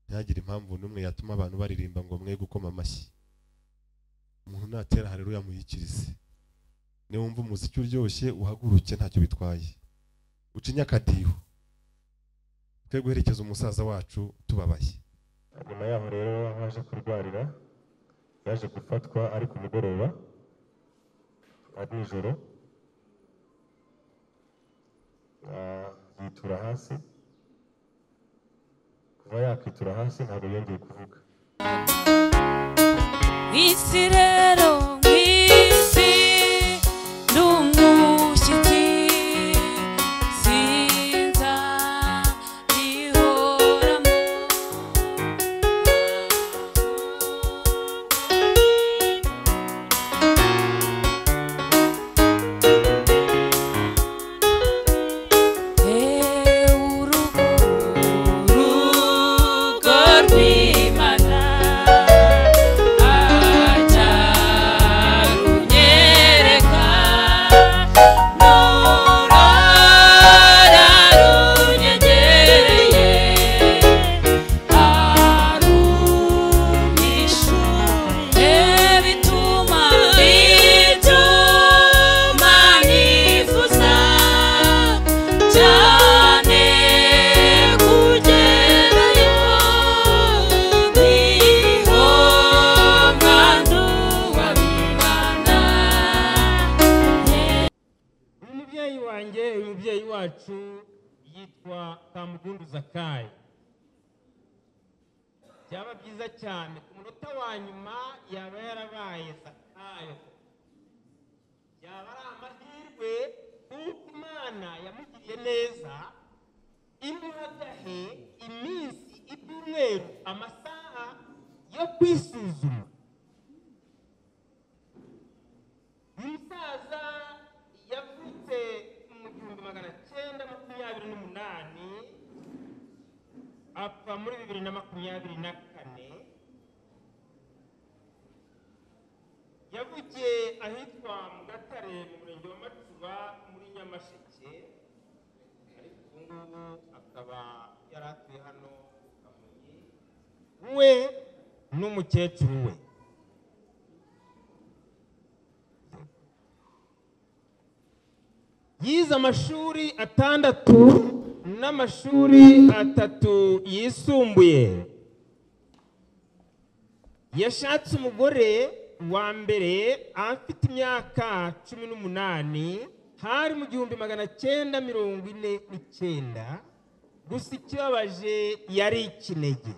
ntihagire impamvu n'umwe yatuma abantu baririmba ngo mwe gukoma amashyi umuntu natera hareruya muyikirize niba wumva umuziki uryoshye uhaguruke ntacyo bitwaye uca inyakadiho twe guherekeza umusaza wacu tubabaye nyuma yaho rero haje kurwarira yaje gufatwa ari ku mugoroba ari nijoro Ah, yitura hasi kuva yakitura hasi ntabwo yongeye kuvuga isi rero mwisi n'umushyitsi sinza rihoramo urugo urugo rw'imana ajya runyereka n'urara runyegereye arumisha bituma bituma nifuza cyane kugerayo niho mwandu wabibana uyu mubyeyi wanjye uyu mubyeyi wacu yitwa kamugundu zakayi byaba byiza cyane ku munota wa nyuma yaba yarabaye zakayo yaba ari amahirwe kuko imana yamugiriye neza imuhagahe iminsi ibyumweru amasaha yo kwisuzuma umusaza yavutse mu gihumbi magana cyenda makumyabiri n'umunani apfa muri bibiri na makumyabiri na kane yavukiye ahitwa mu gatare mu murenge wa macuba muri nyamasheke ariko ubu ngubu akaba yari atuye hano mu kamonyi we n'umukecuru we yize amashuri atandatu n'amashuri atatu yisumbuye yashatse umugore wa mbere afite imyaka cumi n'umunani hari mu gihumbi magana cyenda mirongo ine n'icyenda gusa ikibabaje yari ikinege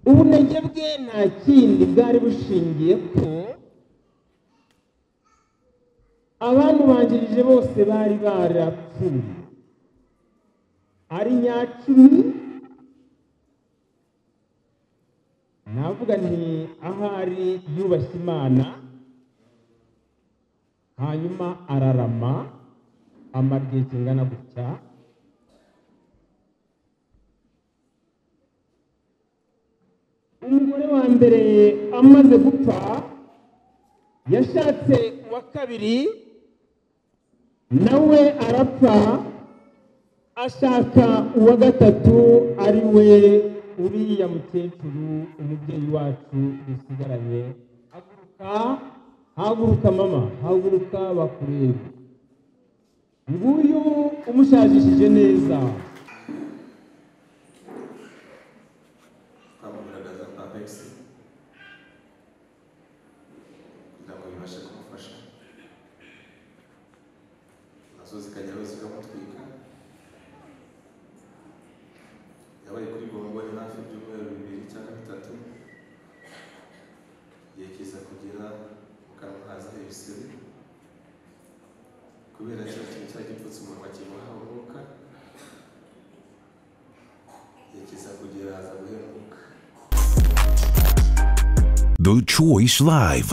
ubunege bwe nta kindi bwari bushingiye ko abantu banjirije bose bari barapfuye ari nyacumi navuga nti ahari yubashye imana hanyuma ararama amara igihe kingana gutya umugore wa mbere amaze gupfa yashatse uwa kabiri nawe arapfa ashaka uwa gatatu ari we uriya mukecuru umubyeyi wacu dusigaranye haguruka haguruka mama haguruka bakureba nguyu umushajishije neza twamugaragaza kwa pegisi kugira ngo bibashe kumufasha nazo zikajyaho zikamutwika yabaye kuri bomboni hafi ibyumweru bibiri cyangwa bitatu igihe kiza kugera mu kanwa haza ibisebe kubera cya kintu cyari gipfutse umunwa kimuha umwuka igihe kiza kugera haza guhemuka The Choice Live.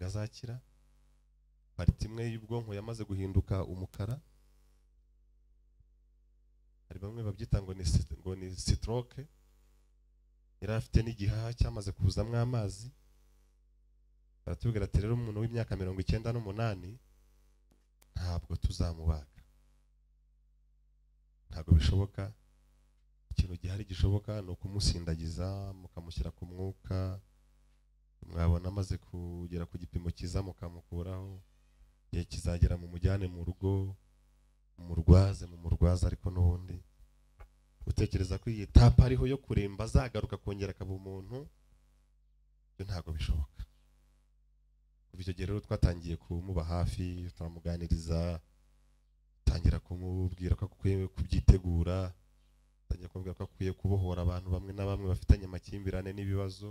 azakira pariti imwe y'ubwonko yamaze guhinduka umukara hari bamwe babyita ngo ni sit- ngo ni sitoroke yari afite n'igihaha cyamaze kuzamo amazi baratubwira ati rero umuntu w'imyaka mirongo icyenda n'umunani ntabwo tuzamubaga ntabwo bishoboka ikintu gihari gishoboka ni ukumusindagiza mukamushyira ku mwuka mwabona amaze kugera ku gipimo cyiza mukamukuraho igihe kizagera mu mujyane mu rugo murwaze mu murwaza ariko n'ubundi utekereza ko iyi tapa ariho yo kuremba azagaruka akongera akaba umuntu ibyo ntabwo bishoboka kuva icyo gihe rero twatangiye kumuba hafi turamuganiriza tangira kumubwira ko akwiye kubyitegura tangira kumubwira ko akwiye kubohora abantu bamwe na bamwe bafitanye amakimbirane n'ibibazo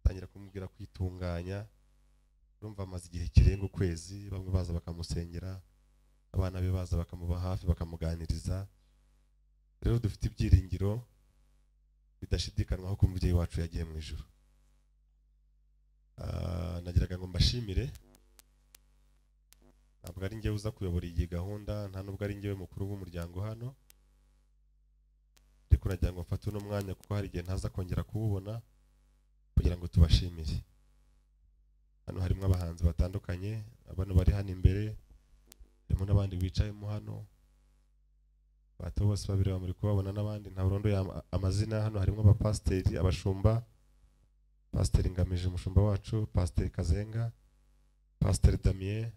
tangira kumubwira kwitunganya urumva amaze igihe kirenga ukwezi bamwe baza bakamusengera abana be baza bakamuba hafi bakamuganiriza rero dufite ibyiringiro bidashidikanywaho ko umubyeyi wacu yagiye mu ijoro Ah, nagiraga ngo mbashimire ntabwo ari njyewe uza kuyobora iyi gahunda nta nubwo ari njyewe mukuru w'umuryango hano ariko nagira ngo mfate uno mwanya kuko hari igihe ntaza kongera kuwubona kugira ngo tubashimire hano harimo abahanzi batandukanye abana bari hano imbere harimo n'abandi bicayemo hano bato bose babiri bamuri kubabona n'abandi ntaburondoye ama- amazina hano harimo abapasiteri abashumba pasiteri ngamije umushumba wacu pasiteri kazenga pasiteri damien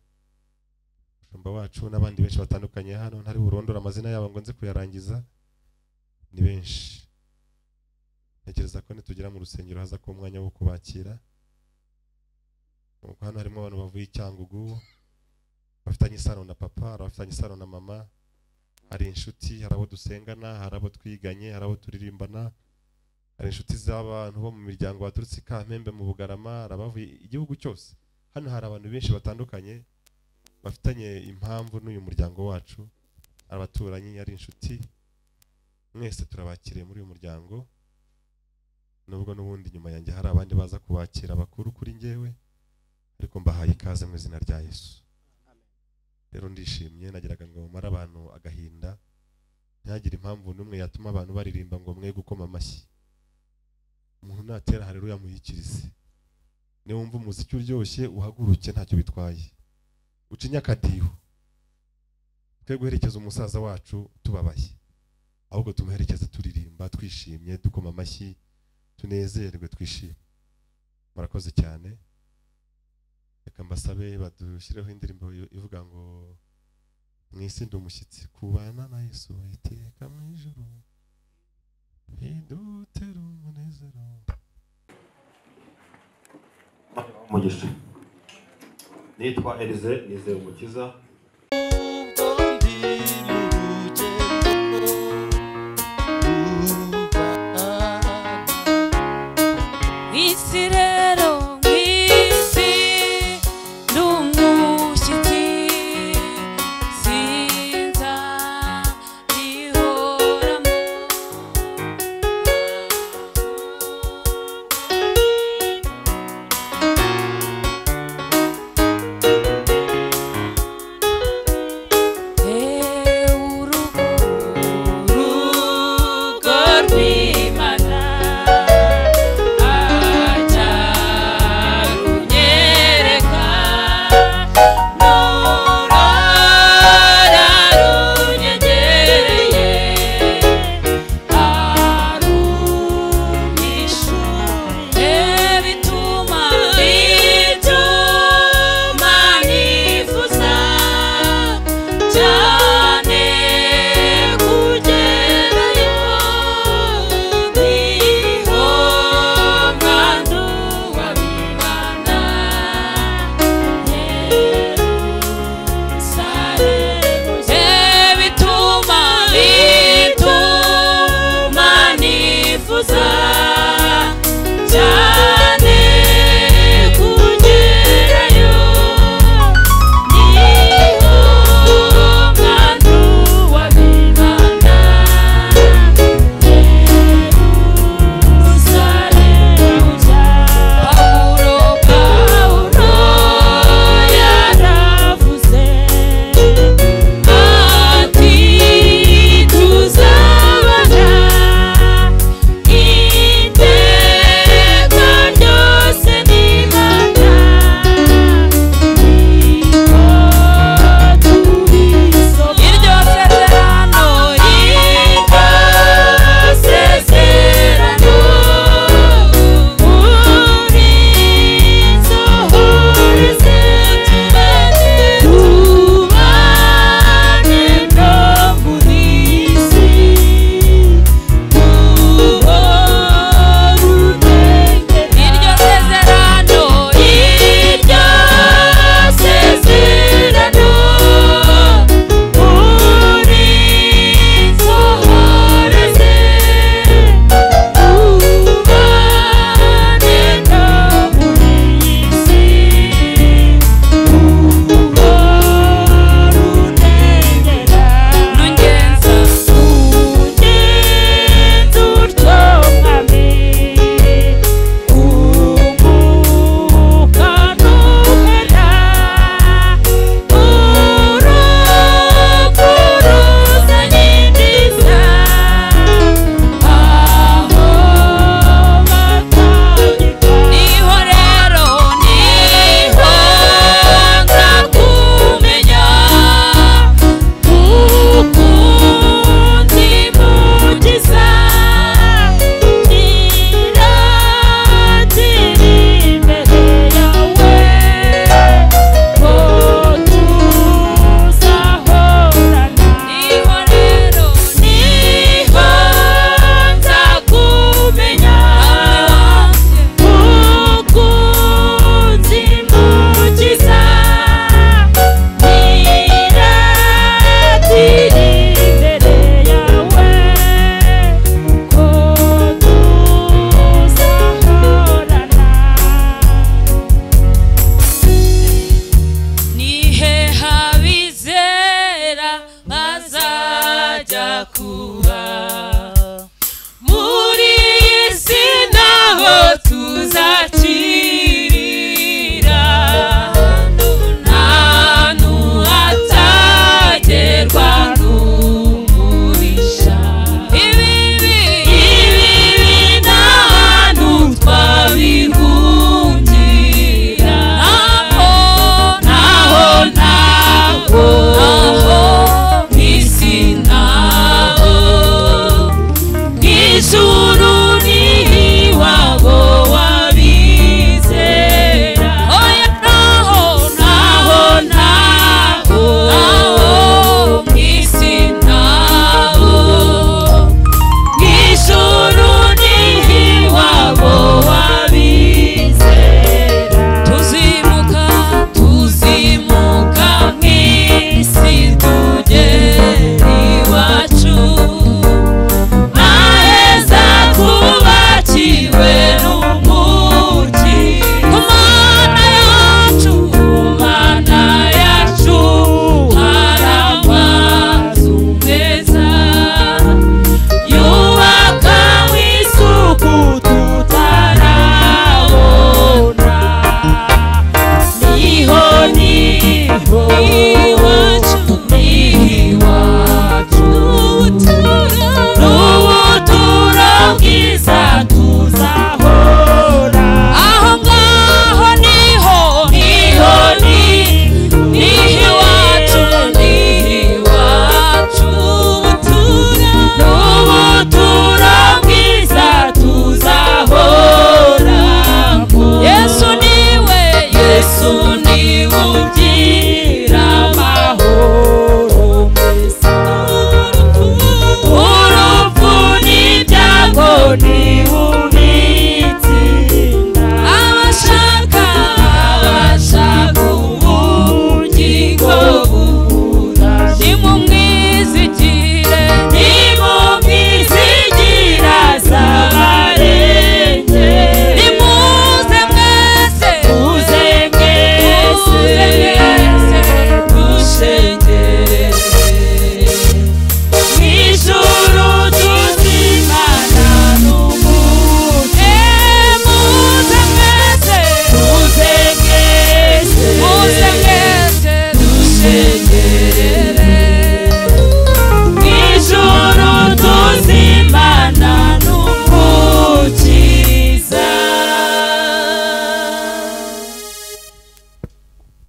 umushumba wacu n'abandi benshi batandukanye hano ntari burondora amazina yabo ngo nze kuyarangiza ni benshi ntekereza ko nitugera mu rusengero haza ko umwanya wo kubakira Nuko hano harimo abantu bavuye i cyangugu bafitanye isano na papa hari abafitanye isano na mama hari inshuti hari abo dusengana hari abo twiganye hari abo turirimbana hari inshuti z'abantu bo mu miryango baturutse i kampembe mu bugarama hari abavuye igihugu cyose hano hari abantu benshi batandukanye bafitanye impamvu n'uyu muryango wacu hari abaturanyi hari inshuti mwese turabakiriye muri uyu muryango nubwo n'ubundi nyuma yanjye hari abandi baza kubakira bakuru kuri njyewe ariko mbahaye ikaze mu izina rya yesu rero ndishimye nagiraga ngo mumare abantu agahinda ntihagire impamvu n'umwe yatuma abantu baririmba ngo mwe gukoma amashyi umuntu natera hareruya muhikirize niba wumva umuziki uryoshye uhaguruke ntacyo bitwaye uca inyakadiho twe guherekeza umusaza wacu tubabaye ahubwo tumuherekeze turirimba twishimye dukoma amashyi tunezerwe twishime murakoze cyane reka mbasabe badushyireho indirimbo ivuga ngo mwisinde umushyitsi kubana na yesu iteka mu ijuru hidutera umunezero umugisha nitwa elize nizeye umukiza Isi rero mwisi n'umushyitsi sinza rihoramo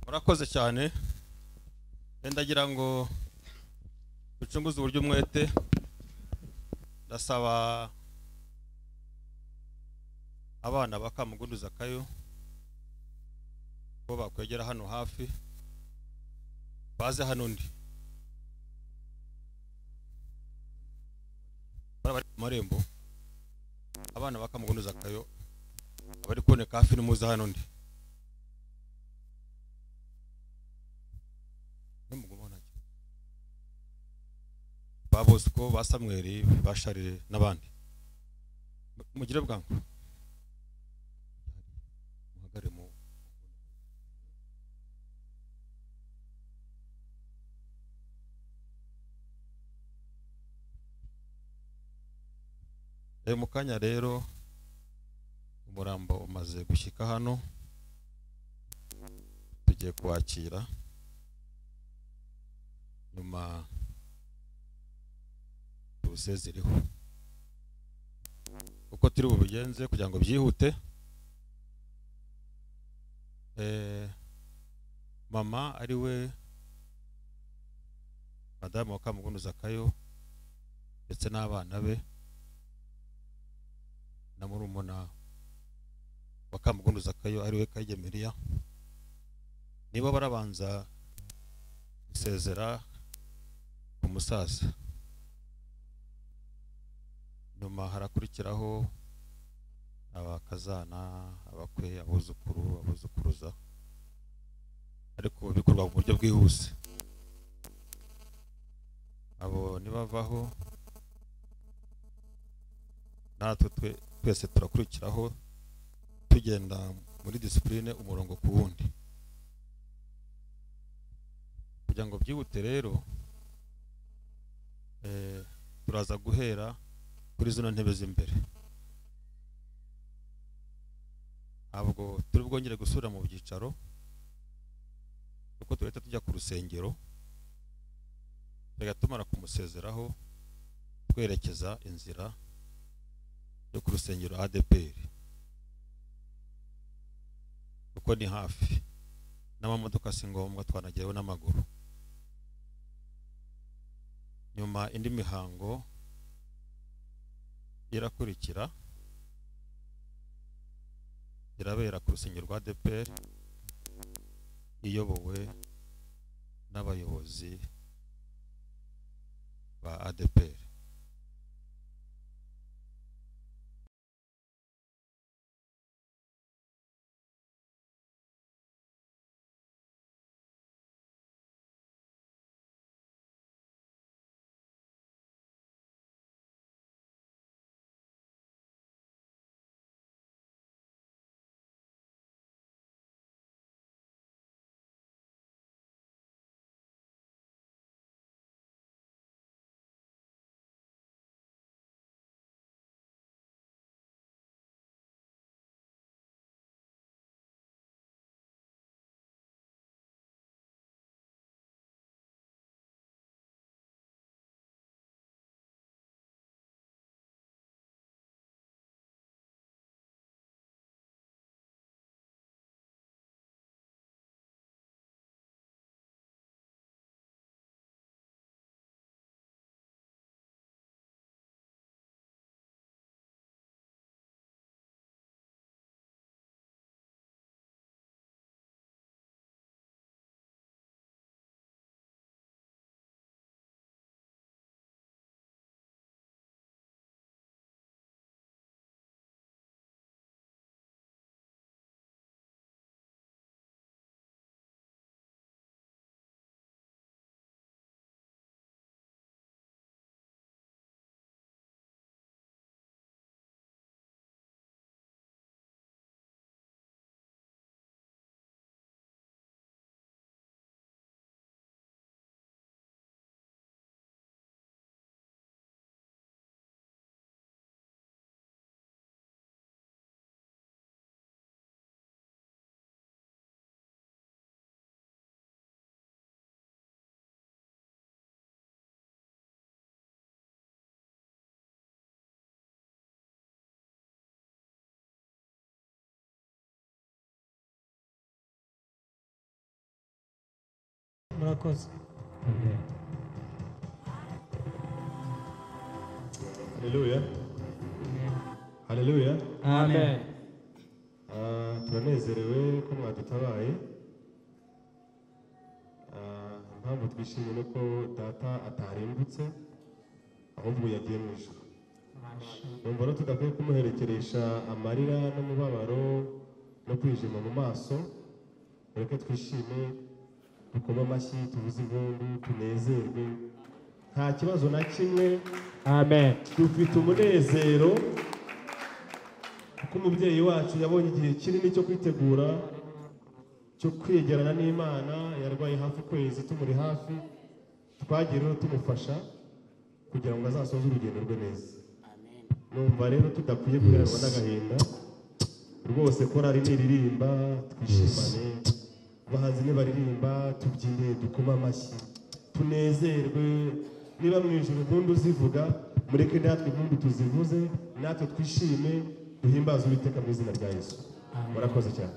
mwakoze cyane ndagira ngo ducunguze uburyo umwete ndasaba abana ba kamugunduza kayo ko bakwegera hano hafi baze hano ndi bari bari ku marembo abana ba kamugunduza kayo abari kuboneka hafi n'umuza hano ndi n'umugumana ba bosco ba samweri ba sharire n'abandi Mu- mugire bwangu muhagare mu Eh, mu kanya rero umurambo umaze gushyika hano tugiye kuwakira nyuma tuwusezereho uko turi bubigenze kugira ngo byihute Eh, mama ari we madamu wa kamugunuza kayo ndetse n'abana be na murumuna wa kamugunduza kayo ari we kayigemeriya nibo barabanza gusezera ku musaza nyuma harakurikiraho abakazana abakwe abuzukuru abuzukuruza ariko bikorwa mu buryo bwihuse abo nibavaho natwe twe- twese turakurikiraho tugenda muri disipurine umurongo ku wundi kugira ngo byihute rero eh, turaza guhera kuri zino ntebe z'imbere ntabwo turi bwongere gusubira mu byicaro kuko turahita tujya ku rusengero tugahita tumara kumusezeraho twerekeza inzira yo ku rusengero ADPR kuko ni hafi n'amamodoka si ngombwa twanageraho n'amaguru nyuma indi mihango irakurikira irabera ku rusengero rwa ADPR iyobowe n'abayobozi ba ADPR murakoze haleluya haleluya amen Ah, turanezerewe ko mwadutabaye Ah, impamvu twishimiye ni uko data atarimbutse ahubwo yagiye mu ijoro numva rero tudakwiye kumuherekeresha amarira n'umubabaro no kwijima mu maso reka twishime dukome amashyi tuvuze impundu tunezerwe nta kibazo na kimwe amen dufite umunezero kuko umubyeyi wacu yabonye igihe kinini cyo kwitegura cyo kwegerana n'imana yarwaye hafi ukwezi tumuri hafi twagiye rero tumufasha kugira ngo azasoze urugendo rwe neza numva rero tudakwiye guheranwa n'agahinda rwose korari niririmba twishimane abahanzi nibaririmba tubyine dukome amashyi tunezerwe niba mu ijoro impundu zivuga mureke natwe impundu tuzivuze natwe twishime duhimbaze uwiteka mu izina rya yesu murakoze cyane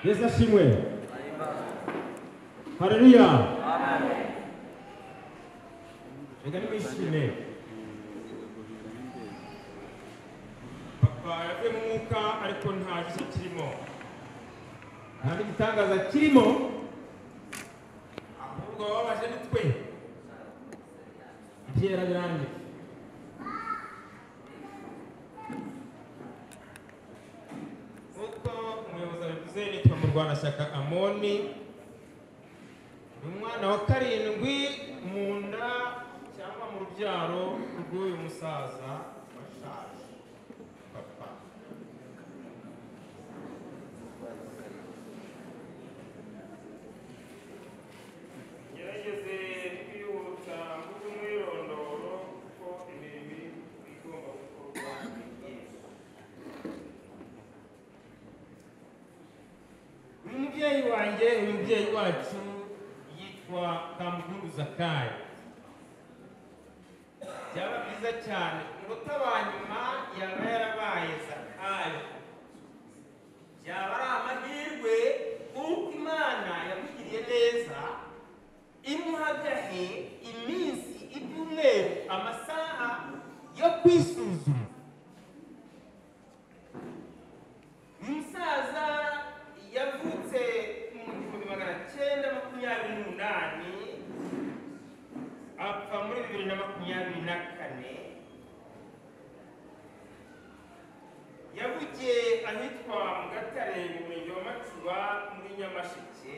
yesu ashimwe hareruya reka nimwishime papa yavuye mu mwuka ariko nta gishya kirimo nta n'igitangaza kirimo ahubwo wababaje ni twe ibyera birangiye uko umuyobozi abivuze nitwa murwanashyaka amoni ni umwana wa karindwi mu nda cyangwa mu rubyaro rw'uyu musaza washaje papa gerageze kwihuta mvuge umwirondoro kuko imirimo igomba gukorwa ni myinshi uyu mubyeyi wanjye uyu mubyeyi wacu yitwa kamukuru zakari byaba byiza cyane umunota wa nyuma yaba yarabaye zakari byaba ari amahirwe kuko imana yamugiriye neza imuhagahe iminsi ibyumweru amasaha yo kwisuzuma umusaza yavutse mu gihumbi magana cyenda makumyabiri n'umunani apfa muri bibiri na makumyabiri na kane yavukiye ahitwa mu gatare mu murenge wa macuba muri nyamasheke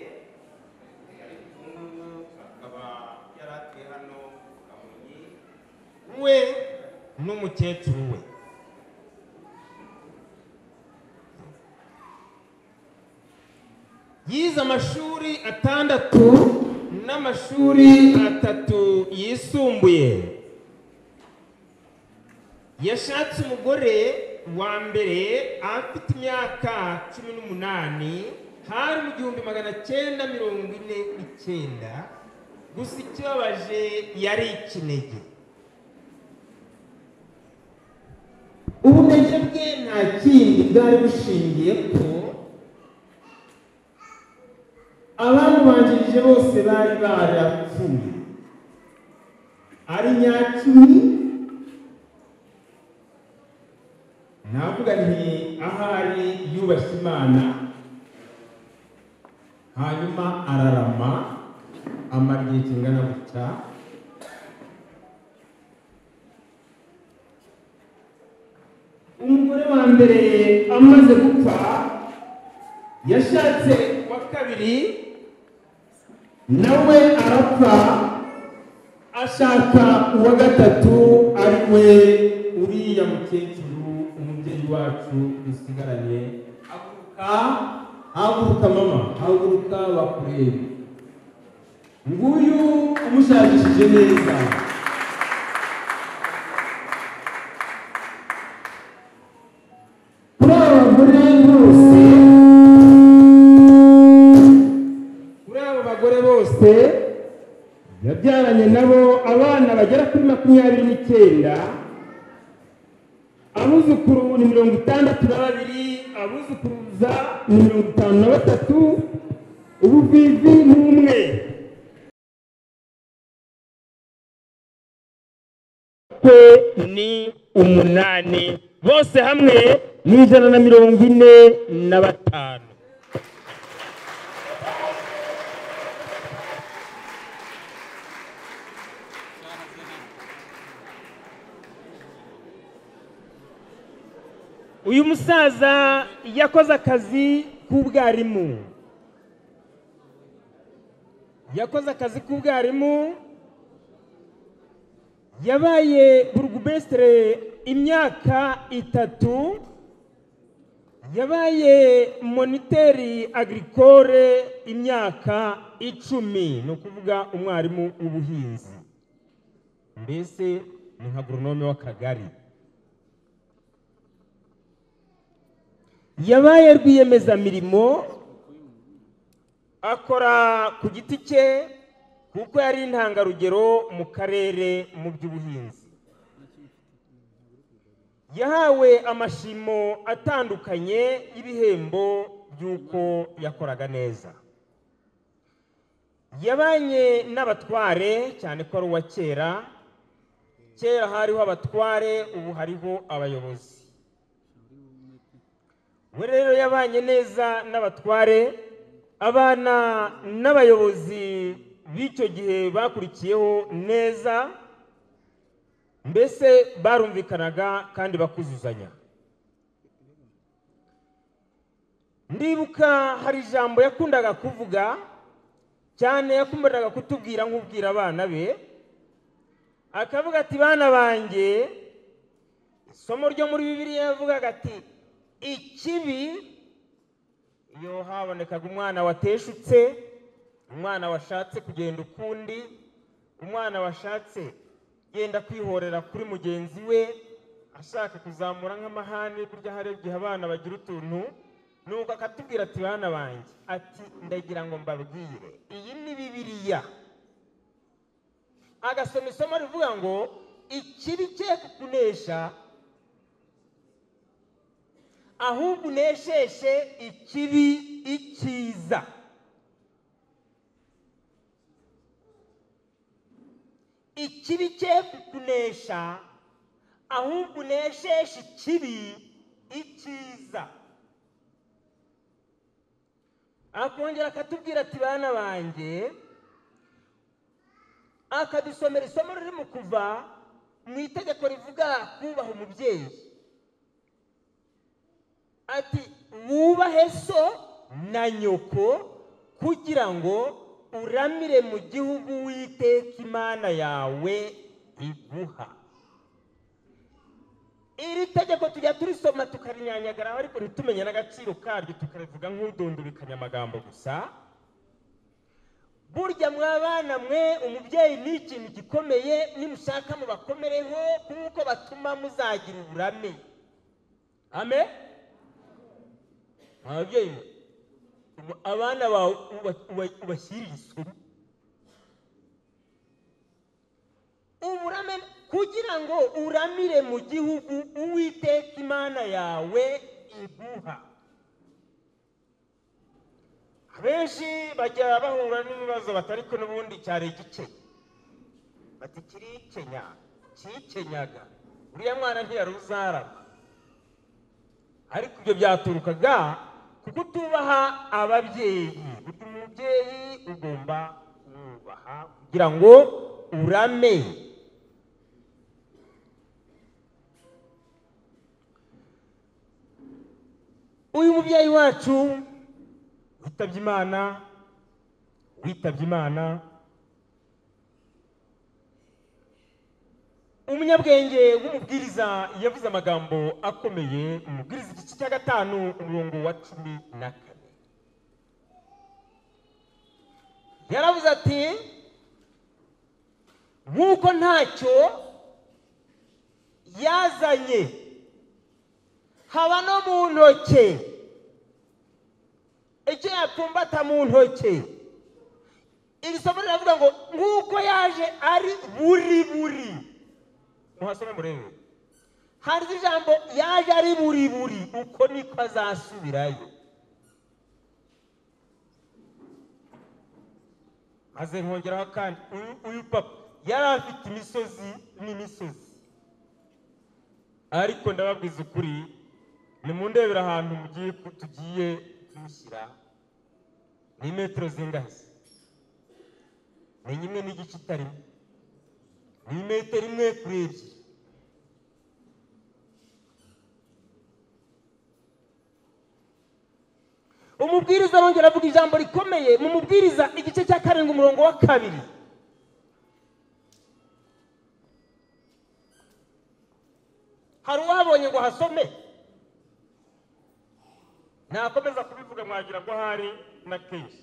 ariko ubu ngubu akaba yari atuye hano ku kamonyi we n'umukecuru we yize amashuri atandatu n'amashuri atatu yisumbuye yashatse umugore wa mbere afite imyaka cumi n'umunani hari mu gihumbi magana cyenda mirongo ine n'icyenda gusa ikibabaje yari ikinege ubunege bwe nta kindi bwari bushingiye ko abamubanjirije bose bari barapfuye ari nyacumi navuga nti ahari yubashye imana hanyuma ararama amara igihe kingana gutya umugore wa mbere amaze gupfa yashatse wa kabiri nawe arapfa ashaka uwa gatatu ari we uriya mukecuru umubyeyi wacu dusigaranye haguruka haguruka mama haguruka bakurebe nguyu umushakishije neza kuri aba bagore bose kuri abo bagore bose yabyaranye nabo abana bagera kuri makumyabiri n'icyenda abuzukuru ni mirongo itandatu na babiri abuzukuruza ni mirongo itanu na batatu ubuvivi ni umwe kwe ni umunani bose hamwe ni ijana na mirongo ine na batanu uyu musaza yakoze akazi k'ubwarimu yakoze akazi k'ubwarimu yabaye burugumesitire imyaka itatu yabaye moniteri agirikore imyaka icumi ni ukuvuga umwarimu w'ubuhinzi mbese ni nka goronome w'akagari yabaye rwiyemezamirimo akora ku giti cye kuko yari intangarugero mu karere mu by'ubuhinzi yahawe amashimo atandukanye y'ibihembo by'uko yakoraga neza yabanye n'abatware cyane ko ari uwa kera kera hariho abatware ubu hariho abayobozi we rero yabanye neza n'abatware abana n'abayobozi b'icyo gihe bakurikiyeho neza mbese barumvikanaga kandi bakuzuzanya ndibuka hari ijambo yakundaga kuvuga cyane yakundaga kutubwira nk'ubwira abana be akavuga ati bana banjye isomo ryo muri bibiliya yavugaga ati ikibi iyo habonekaga umwana wateshutse umwana washatse kugenda ukundi umwana washatse yenda kwihorera kuri mugenzi we ashaka kuzamura nk'amahane burya hari igihe abana bagira utuntu nuko akatubwira ati bana banjye ati ndagira ngo mbabwire iyi ni bibiriya agasoma isomo rivuga ngo ikibi cye kukunesha ahubwo unesheshe ikibi icyiza ikibi cye kukunesha ahubwo unesheshe ikibi icyiza akongera akatubwira ati bana banjye akadusomera isomo riri mu kuva mu itegeko rivuga kubaha umubyeyi ati wubahe so na nyoko kugira ngo uramire mu gihugu witeka imana yawe iguha iri tegeko tujya turisoma tukarinyanyagaraho ariko ntitumenye n'agaciro karyo tukarivuga nk'udundubikanya amagambo gusa burya mwabana mwe umubyeyi ni ikintu gikomeye nimushaka mubakomereho kuko batuma muzagira uburame ame ababyeyi abana bawe ubashyirira isomo uburame kugira ngo uramire mu gihugu uwiteka imana yawe iguha abenshi bajya bahura n'ibibazo batari ko n'ubundi cyari igikenya bati kirikenya kikenyaga uriya mwana ntiyaruzarama ariko ibyo byaturukaga kuko utubaha ababyeyi burya umubyeyi ugomba kubaha kugira ngo urame uyu mubyeyi wacu witabye imana witabye imana umunyabwenge w'umubwiriza yavuze amagambo akomeye umubwiriza igice cya gatanu umurongo wa cumi na kane yaravuze ati nk'uko ntacyo yazanye haba no mu ntoki icyo yapfumbata mu ntoki iri somo riravuga ngo nk'uko yaje ari buri buri muhasome murebe hanze ijambo yaje ari buri buri uko niko azasubirayo maze nkongeraho kandi uyu uyu papa yari afite imisozi n'imisozi ariko ndababwiza ukuri nimundebera ahantu mugiye tugiye kumushyira ni metero zingahe ni imwe n'igice itarimo ni metero imwe kuri ebyiri umubwiriza arongera avuga ijambo rikomeye mu mubwiriza igice cya karindwi umurongo wa kabiri hari uwabonye ngo hasome nakomeza kubivuga mwagira ngo ahari na kenshi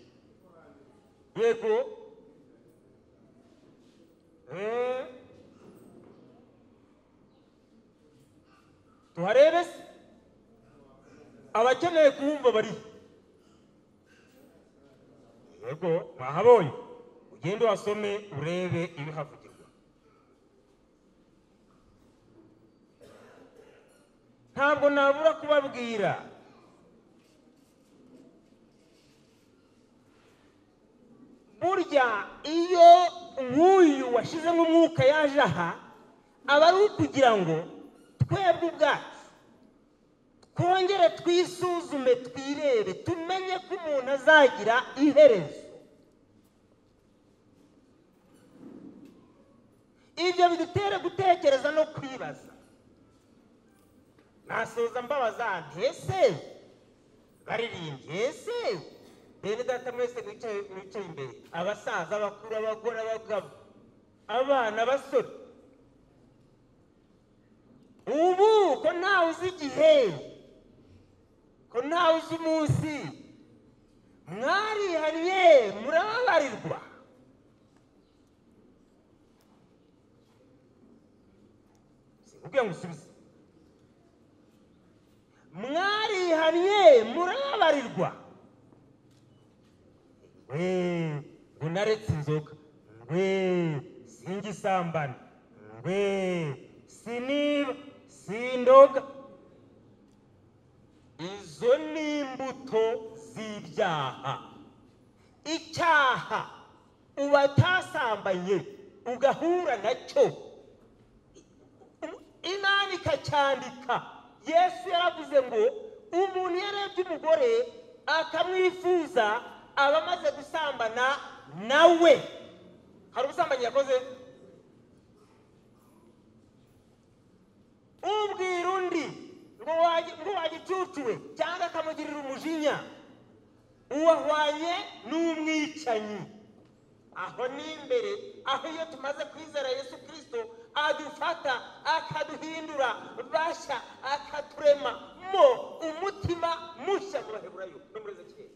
yego Eh. tuharebe se abakeneye kuwumva bariho yego mwahabonye ugende wasome urebe ibihavugirwa ntabwo nabura kubabwira burya iyo nk'uyu washizemo umwuka yaje aha aba ari ukugira ngo twebwe ubwacu twongere twisuzume twirebe tumenye ko umuntu azagira iherezo ibyo bidutere gutekereza no kwibaza nasoza mbabaza ntese baririmbye ese bene data mwese mwicaye mwicaye imbere abasaza abakuru abagore abagabo abana abasore ubu ko ntawe uzi igihe ko ntawe uzi umunsi mwarihariye murababarirwa simbwiye ngo usubize mwarihariye murababarirwa we ngo naretse inzoga we singisambana we siniba sindoga izo ni imbuto z'ibyaha icyaha ubatasambanye ugahura nacyo imana ikacyandika yesu yaravuze ngo umuntu iyo arebye umugore akamwifuza aba amaze gusambana nawe hari ubusambanyi yakoze ubwira undi ngo waje- ngo wagicucuwe cyangwa akamugirira umujinya uwahwanye n'umwicanyi aho ni imbere aho iyo tumaze kwizera yesu kirisito adufata akaduhindura bashya akaturema mo umutima mushya mu baheburayo no muri ezekiyeli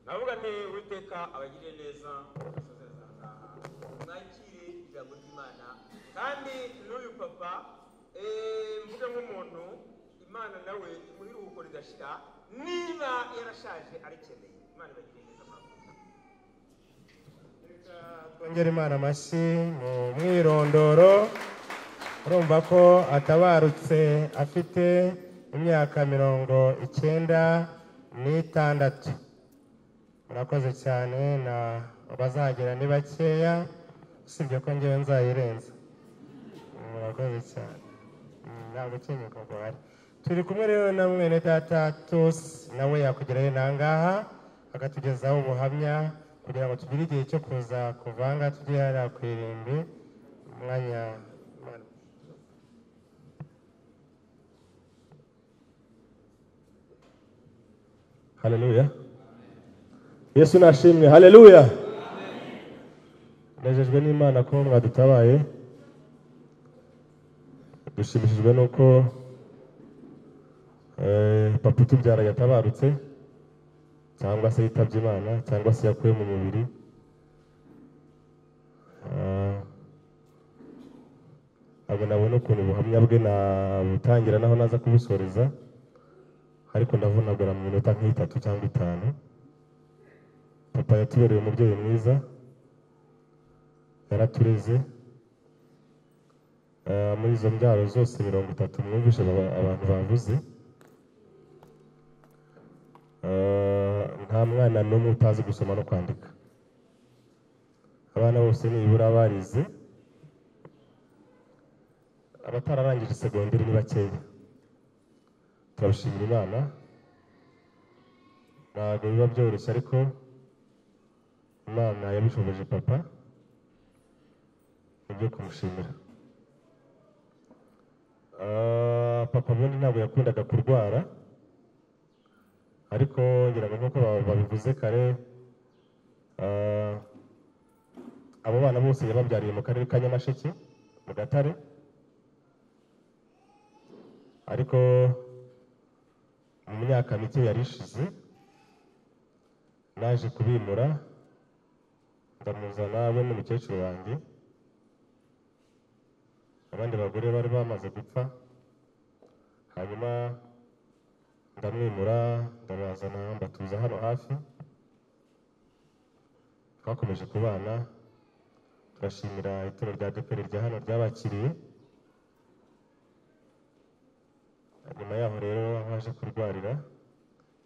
navuga nti uwiteka abagiriye neza basoze ahangaha mwakire ijambo ry'imana kandi n'uyu papa eh, mvuga nk'umuntu imana nawe imuha iruhuko rigashira niba yarashaje arikeneye imana ibagiriye neza mwakoze twongere imana amashyi mu mwirondoro urumva ko atabarutse afite imyaka mirongo icyenda n'itandatu murakoze cyane na bazagira ni bakeya usibye ko ngewe nzayirenza murakoze cyane Mm, ntabwo ukenyuka ngo uhari turi kumwe rero na mwene data tusi nawe yakugerayo nangaha akatugezaho ubuhamya kugira ngo tugire igihe cyo kuza kuvanga tujye hariya ku irimbi umwanya haleluya yesu nashimwe haleluya nejejwe n'imana ko mwadutabaye dushimishijwe n'uko eh, papa utubyara yatabarutse cyangwa se yitabye imana cyangwa se yakuye mu mubiri Ah, ntabwo nabona ukuntu ubuhamya bwe nabutangira naho naza kubusoreza ariko ndavunagura mu minota nk'itatu cyangwa itanu papa yatubereye umubyeyi mwiza yaratureze Ah, muri izo mbyaro zose mirongo itatu mwumvishe aba- abantu bavuze Eh, nta mwana n'umwe utazi gusoma no kwandika abana bose nibura barize abatararangije segonderi ni bakeya turabishimira imana ntabwo biba byoroshye ariko imana yabishoboje papa ni ibyo kumushimira Ah, papa ubundi ntabwo yakundaga kurwara ariko ngira ngo nk'uko ba- babivuze kare ah, abo bana bose yababyariye mu karere ka nyamasheke mu gatare ariko mu myaka mike yari ishize naje kubimura ndamuzana we n'umukecuru wanjye abandi bagore bari bamaze gupfa hanyuma ndamwimura ndabazana mbatuza hano hafi twakomeje kubana turashimira ituro rya deperi rya hano ryabakiriye nyuma yaho rero haje kurwarira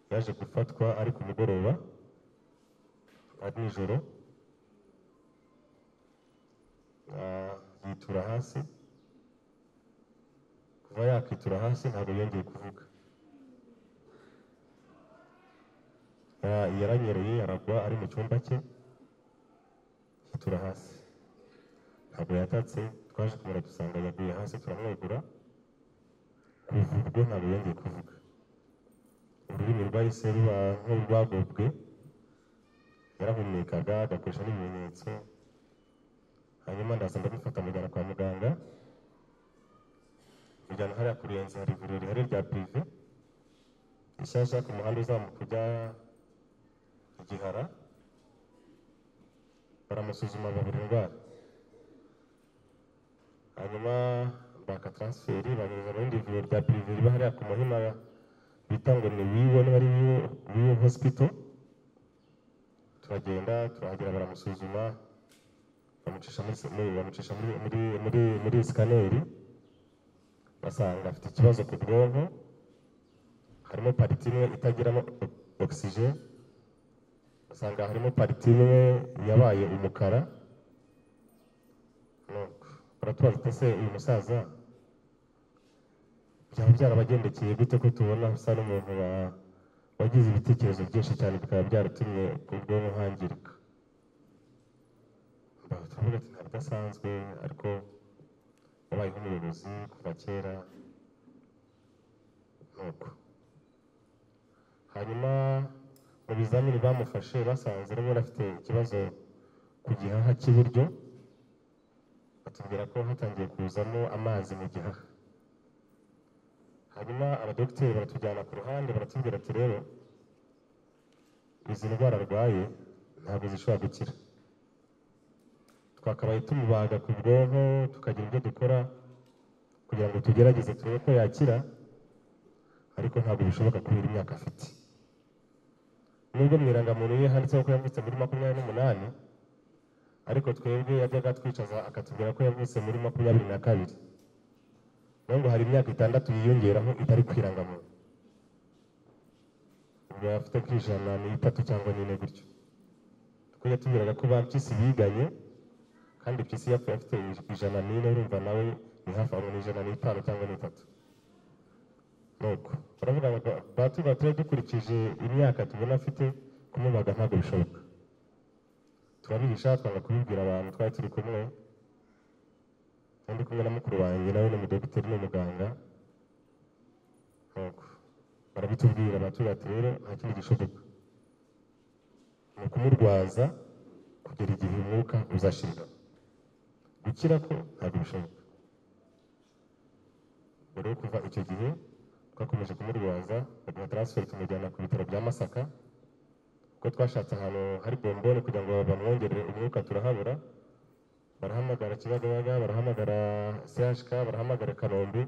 yaje gufatwa ari ku mugoroba ari nijoro Ah, yitura hasi kuva yakitura hasi ntabwo yongeye kuvuga Ya- yaranyereye aragwa ari mu cyumba cye yitura hasi ntabwo yatatse twaje kumura dusanga yaguye hasi turamwegura kuvurwe ntabwo yongeye kuvuga ururimi rwahise ruba nk'urwagobwe yarahumekaga agakoresha n'ibimenyetso hanyuma ndaza ndamufata mujyana kwa muganga mujyana hariya ku ruyenzi hari ivuriro rihari rya pirive rishyashya ku muhanda uzamuka ujya igihara baramusuzuma babura indwara hanyuma baka taransiferi banyuza mu rindi vuriro rya pirive riba hariya ku muhima bita ngo ni wiwe niba ari wiwe wiwe hosipito turagenda turahagera baramusuzuma bamucisha muri muri- bamucisha muri muri muri muri sikaneri basanga afite ikibazo ku bwonko harimo pariti imwe itagiramo ogisijeni basanga harimo pariti imwe yabaye umukara Nuko baratubaza tuti se uyu musaza byaba byarabagendekeye gute ko tubona usa n'umuntu wa- wagize ibitekerezo byinshi cyane bikaba byaratumye ubwonko hangirika Aha turavuga ati ntabwo asanzwe ariko yabayeho umuyobozi kuva kera nuko hanyuma mu bizamini bamufashe basanze rero afite ikibazo ku gihaha cy'iburyo batubwira ko hatangiye kuzamo amazi mu gihaha hanyuma abadogiteri baratujyana ku ruhande baratubwira ati rero izi ndwara arwaye ntabwo zishobora gukira twakabaye tumubaga ku bwonko tukagira ibyo dukora kugira ngo tugerageze turebe ko yakira ariko ntabwo bishoboka kubera imyaka afite nubwo mu irangamuntu ye handitseho ko yavutse muri makumyabiri n'umunani ariko twebwe yajyaga atwicaza akatubwira ko yavutse muri makumyabiri na kabiri nayo ngo hari imyaka itandatu yiyongeraho itari ku irangamuntu ubwo afite nk'ijana n'itatu cyangwa n'ine gutyo kuko yatubwiraga ko ba mpyisi biganye kandi PC yapfuye afite ijana n'ine urumva nawe ni hafi aho ni ijana n'itanu cyangwa n'itatu nuko baravuga ngo ba- batuba turere dukurikije imyaka tubona afite kumubaga ntabwo bishoboka turabihisha twanga kubibwira abantu twari turi kumwe kandi kumwe na mukuru wanjye nawe ni umudogiteri n'umuganga nuko barabitubwira batuba ati rero nta kindi gishoboka ni ukumurwaza kugera igihe umwuka uzashira gukira ko ntabwo bishoboka mbere yo kuva icyo gihe twakomeje kumurwaza baduha taransiferi tumujyana ku bitaro bya masaka kuko twashatse ahantu hari bombone kugira ngo bamwongerere umwuka turahabura barahamagara kibagabaga barahamagara chk barahamagara kanombe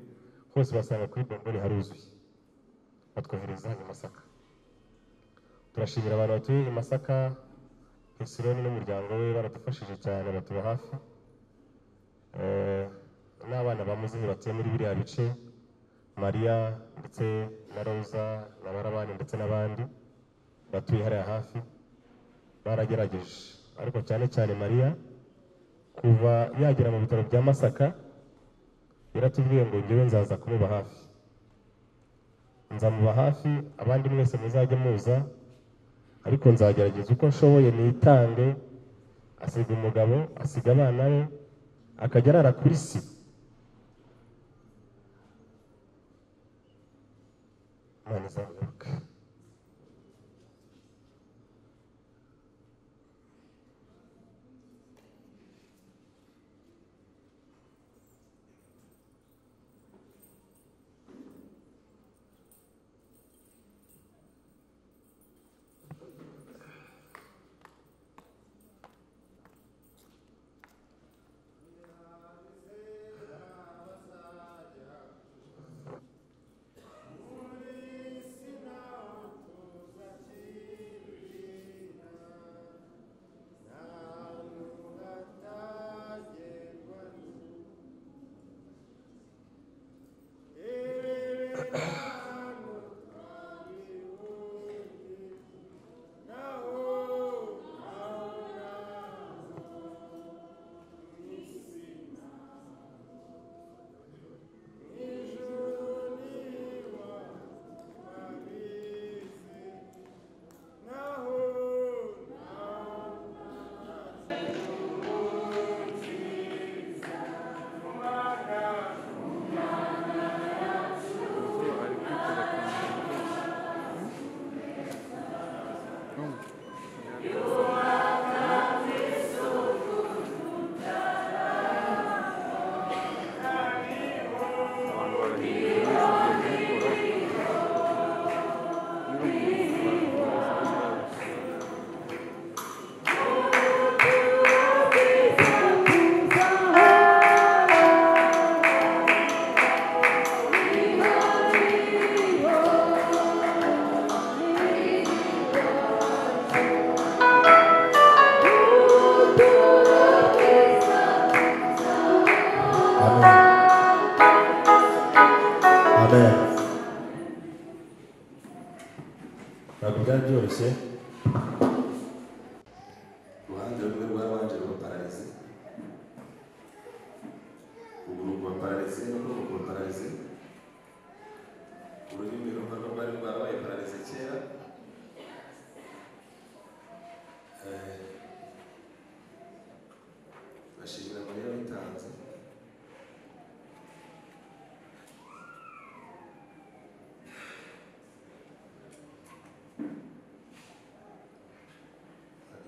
hose basanga kuri bombone haruzuye batwohereza i masaka turashimira abantu batuye i masaka Hesironi n'umuryango we baradufashije cyane batuba hafi Eh, n'abana bamuzihi batuye muri biriya bice mariya ndetse na roza na barabani ndetse n'abandi batuye hariya hafi baragerageje ariko cyane cyane mariya kuva yagera mu bitaro bya masaka yaratubwiye ngo ngewe nzaza kumuba hafi nzamuba hafi abandi mwese muzajye muza ariko nzagerageza uko nshoboye nitange asiga umugabo asiga abana be akajya arara kuri si imana izagaruka amen ntabwo byari byoroshye uruhande rumwe rwarabanje rubapararize ukuguru kubapararize n'ukuboko kubapararize ururimi rumwe rwari rwarabaye pararize kera Eh, bashimira mariya witanze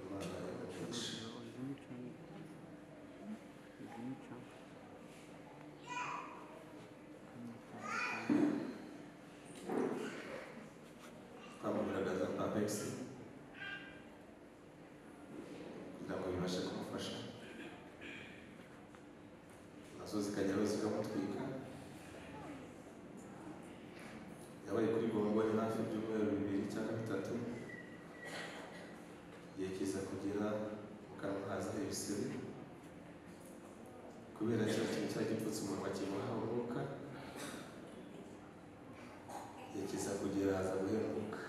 imana yamugisha twamugaragaza papegisi kugira ngo bibashe kumufasha nazo zikajyaho zikamutwika yabaye kuri gongori hafi ibyumweru bibiri cyangwa bitatu igihe kiza kugera mu kanwa haza ibisebe kubera cya kintu cya gipfutse umunwa kimuha umwuka igihe kiza kugera haza guhemuka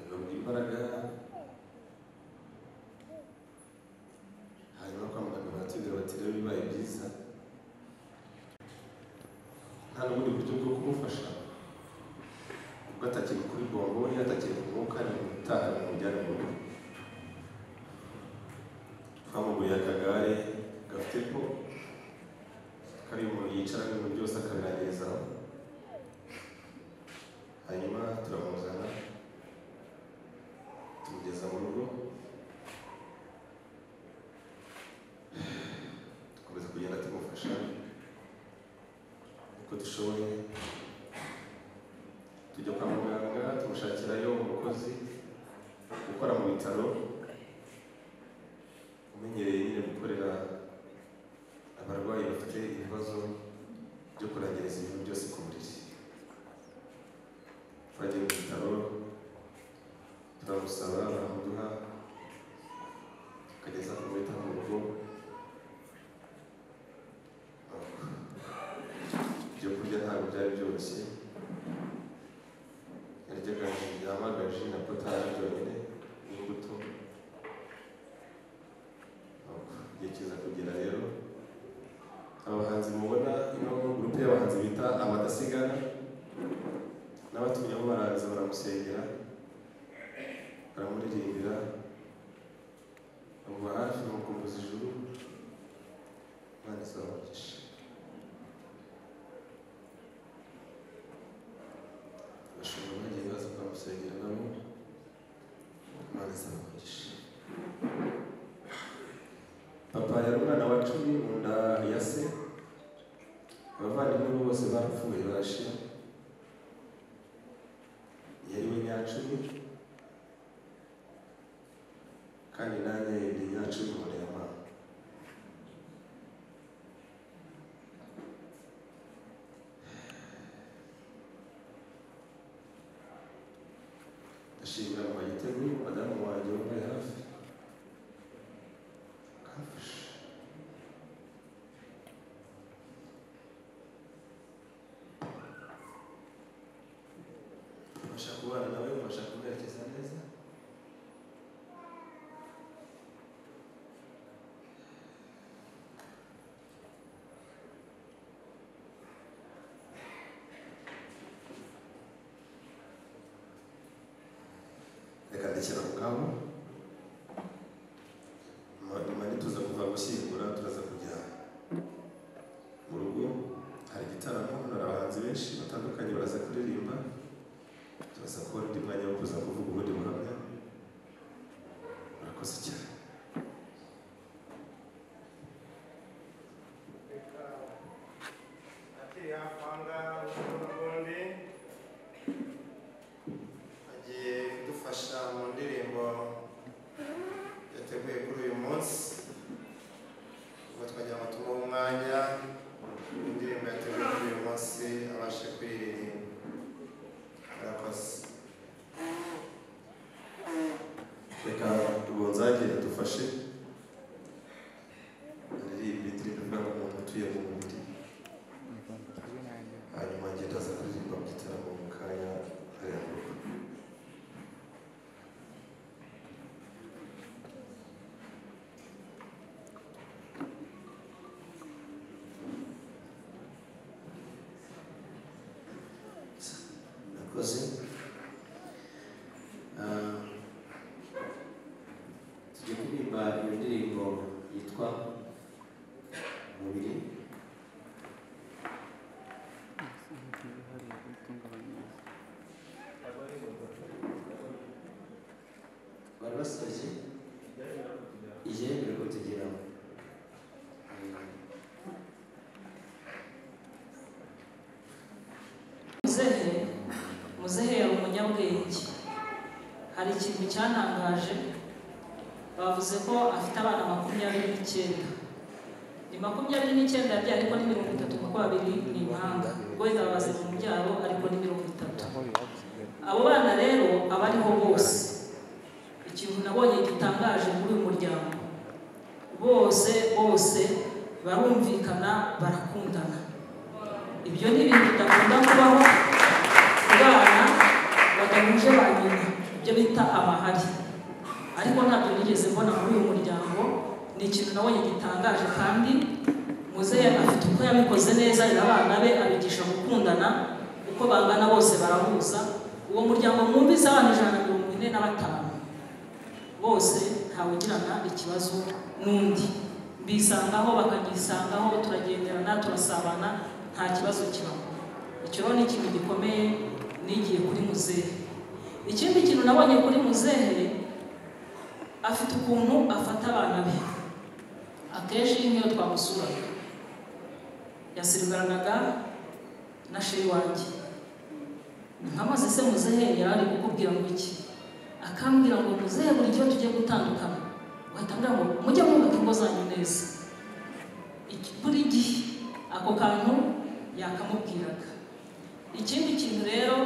agabwa imbaraga hanyuma kwa muganga baratubwira bati rero bibaye byiza nta n'ubundi buryo bwo kumufasha kuko atakiri kuri bomboni atakiri ku mwuka ni gutaha ni mujyane mu rugo twamuguriye akagare gafite ko kari umuntu yicara ibintu byose akabirangizaho hanyuma turamuzana tumugeza mu rugo dukomeza kugenda tumufasha uko dushoboye tujya kwa muganga tumushakirayo umukozi ukora mu bitaro umenyereye nyine gukorera abarwayi bafite ibibazo byo kurangiriza ibintu byose ku buriri twagiye mu bitaro turamusaba baramuduha tukageza kumwita mu rugo ibyo kurya ntabwo byari byoroshye yaryaga yamagaje na potaje byonyine n'imbuto igihe kiza kugera rero abahanzi mubona ino gurupe y'abahanzi bita abadasigana n'abatumyeho baraza baramusengera baramuririmbira bamuba hafi bamukumbuza ijuru imana izabagisha asaba umugisha papa yari umwana wa cumi mu nda ya se abavandimwe be bose barapfuye barashira yari we nyacumi kandi nanjye ndi nyacumi mu nda ya mama ndashimira mama gitego madamu wanjye wambaye hafi akamfasha ubasha kubana nawe ubasha kuberekeza neza reka ndekera mu kabo nyuma nyuma ntituza kuva gushyingura turaza kujya mu rugo hari igitaramo hari abahanzi benshi batandukanye baraza kuririmba turaza kubona undi mwanya wo kuza kuvuga ubundi buhamya murakoze cyane agiye kudufasha mu ndirimbo yateguye kuri uyu munsi ubwo twagira ngo tumuhe umwanya indirimbo yateguye kuri uyu munsi abashe kuyiririmba murakoze reka tubonzagire dufashe aririmba indirimbo ivuga ngo umuntu utuye mu mubiri hanyuma ngenda aza kuririmba mu gitaramo mu kanya hariya mu rugo Murakoze. Ah, tugiye kuririmba iyo ndirimbo yitwa umubiri bari basoje igihe mbere ko tugeraho muzehe muzehe yari umunyabwenge hari ikintu cyantangaje bavuze ko afite abana makumyabiri n'icyenda ni makumyabiri n'icyenda yabyaye ariko ni mirongo itatu kuko babiri ni impanga wenda babaze mu byaro ariko ni mirongo itatu abo bana rero aba ariho bose ikintu nabonye gitangaje muri uyu muryango bose bose barumvikana barakundana ibyo ni ibintu bidakunda kubaho ku bana badahuje ba nyina ibyo bita amahari ariko ntabyo nigeze mbona muri uyu muryango ni ikintu nabonye gitangaje kandi muzehe afite uko yabikoze neza arera abana be abigisha gukundana uko bangana bose barahuza uwo muryango mwumvise abana ijana na mirongo ine na batanu bose ntawugirana ikibazo n'undi bisangaho bakanyisangaho turagenderana turasabana nta kibazo kibaho icyo rero ni ikintu gikomeye nigiye kuri muzehe ikindi kintu nabonye kuri muzehe afite ukuntu afata abana be akenshi nk'iyo twamusuraga yasirwangaga na sheri wanjye nkamaze se muzehe yari ari kukubwira ngo iki akambwira ngo muzehe buri gihe tugiye gutandukana wahita ambwira ngo mujye mwubaka ingo zanyu neza Iki- buri gihe ako kantu yakamubwiraga ikindi kintu rero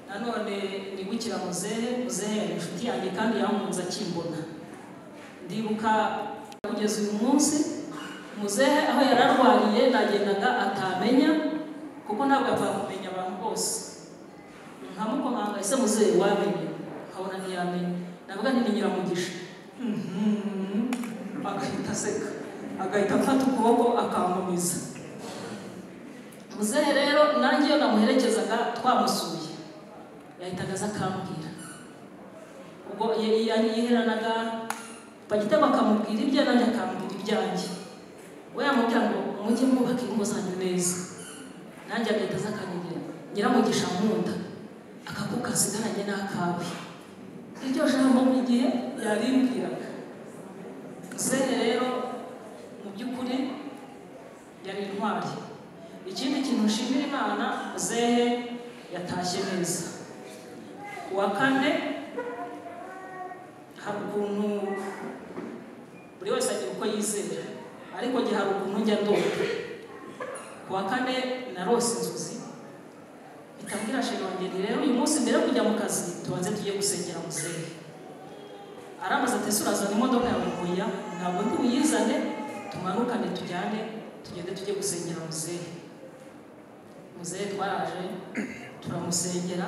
nanone nibukira muzehe muzehe yari inshuti yanjye kandi yamunze akimbona ndibuka kugeza uyu munsi muzehe aho yari arwariye nagendaga atamenya kuko ntabwo yapfa kumenya abantu bose nkamukomanga ese muzehe wamenye nkabona ntiyamenye navuga nti ni nyiramugisha Mhm. agahita aseka agahita afata ukuboko akamumiza muzehe rero nanjye iyo namuherekezaga twamusuye yahitaga aza akambwira ubwo ye- ye- yiheranaga bagita bakamubwira ibye nanjye akambwira ibyanjye we yamubwira ngo mujye mwubaka ingo zanyu neza nanjye agahita aza akanyegera nyiramugisha nkunda aka ko kasigaranye n'akawe iryo jambo mu gihe yarimbwiraga muzehe rero mu by'ukuri yari intwari ikindi kintu nshimira imana muzehe yatashye neza uwa kane hari ukuntu buri wese agira uko yizera ariko njye hari ukuntu njya ndoga ku wa kane narose inzozi bitabwira shema wanjye nti rero uyu munsi mbere yo kujya mu kazi tubanze tujye gusengera muzehe aramaze ati ese urazana imodoka yawe ngoya ntabwo ndi buyizane tumanukane tujyane tugende tujye gusengera muzehe muzehe twaraje turamusengera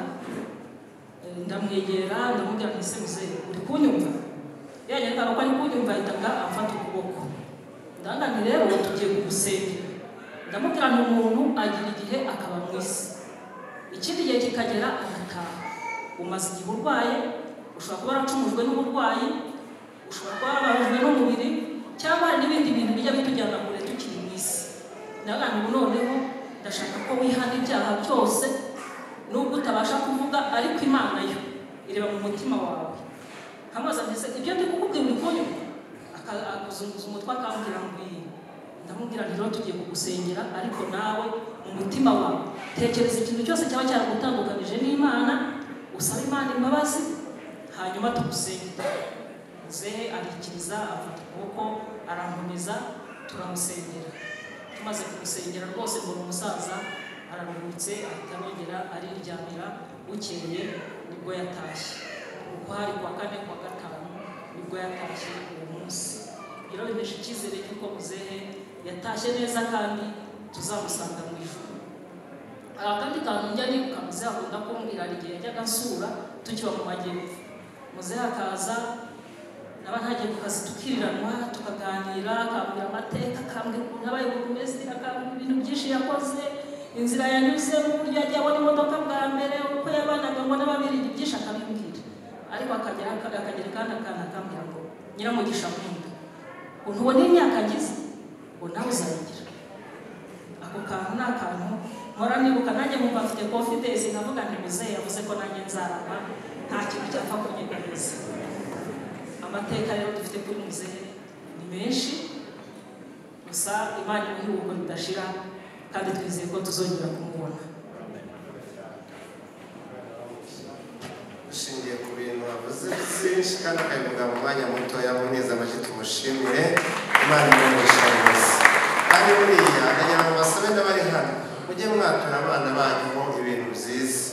eh, ndamwegera ndamubwira nti ese muzehe uri kunyumva yanyereka ko ari kunyumva ahitaga amfata ukuboko ndanga nti rero tugiye kugusengera ndamubwira nti umuntu agira igihe akaba mu isi ikindi gihe kikagera agataha umaze igihe urwaye ushobora kuba waracumujwe n'uburwayi ushobora kuba warababajwe n'umubiri cyangwa hari n'ibindi bintu bijya bitujyana kure tukiri mu isi nawe ubu noneho ndashaka ko wihana ibyaha byose nubwo utabasha kuvuga ariko imana yo ireba mu mutima wawe nkamubaza ndetse ibyo ndi kukubwira uri kunywa akazunguza umutwe akambwira ngo iyi ndamubwira rero tugiye kugusengera ariko nawe mu mutima wawe tekereza ikintu cyose cyaba cyaragutandukanije n'imana usaba imana imbabazi hanyuma tugusenge muzehe arikiriza afata ukuboko arankomeza turamusengera tumaze kumusengera rwose mbona umusaza araruhutse ahita arongera ariryamira bukeye nibwo yatashye uko hari kuwa kane kuwa gatanu nibwo yatashye uwo munsi rero bimesha icyizere cy'uko muzehe yatashye neza kandi tuzamusanga mu ijuru hari akandi kantu njya nibuka muzehe akunda kumbwira hari igihe yajyaga asura tukiba mu majyepfo muzehe akaza naba ntagiye ku kazi tukiriranwa tukaganira akambwira amateka akambwira ukuntu abaye bumeze akambwira ibintu byinshi yakoze inzira yanyuzemo uburyo yagiye abona imodoka bwa mbere uko yabanaga ngo n'ababirigi byinshi akabimbwira ariko akagera akagera kandi akana akambwira ngo nyiramugisha nkunda ukuntu ubona imyaka agize ngo nawe uzayigira ako kantu ni akantu mpora nibuka nanjye nkumva mfite confidence nkavuga nti muzehe yavuze ko nanjye nzarama nta kintu cyapfa kunyegamiza amateka rero dufite kuri muzehe ni menshi gusa imana imuha ibihugu bidashira kandi twizeye ko tuzongera kumubona dushingiye ku bintu bavuze byinshi kandi akabivuga mu mwanya muto yaboneza amashyi tumushimire imana imugisha rwose kandi buriya ndagira ngo basabe n'abari hano mujye mwatura abana banyu ibintu byiza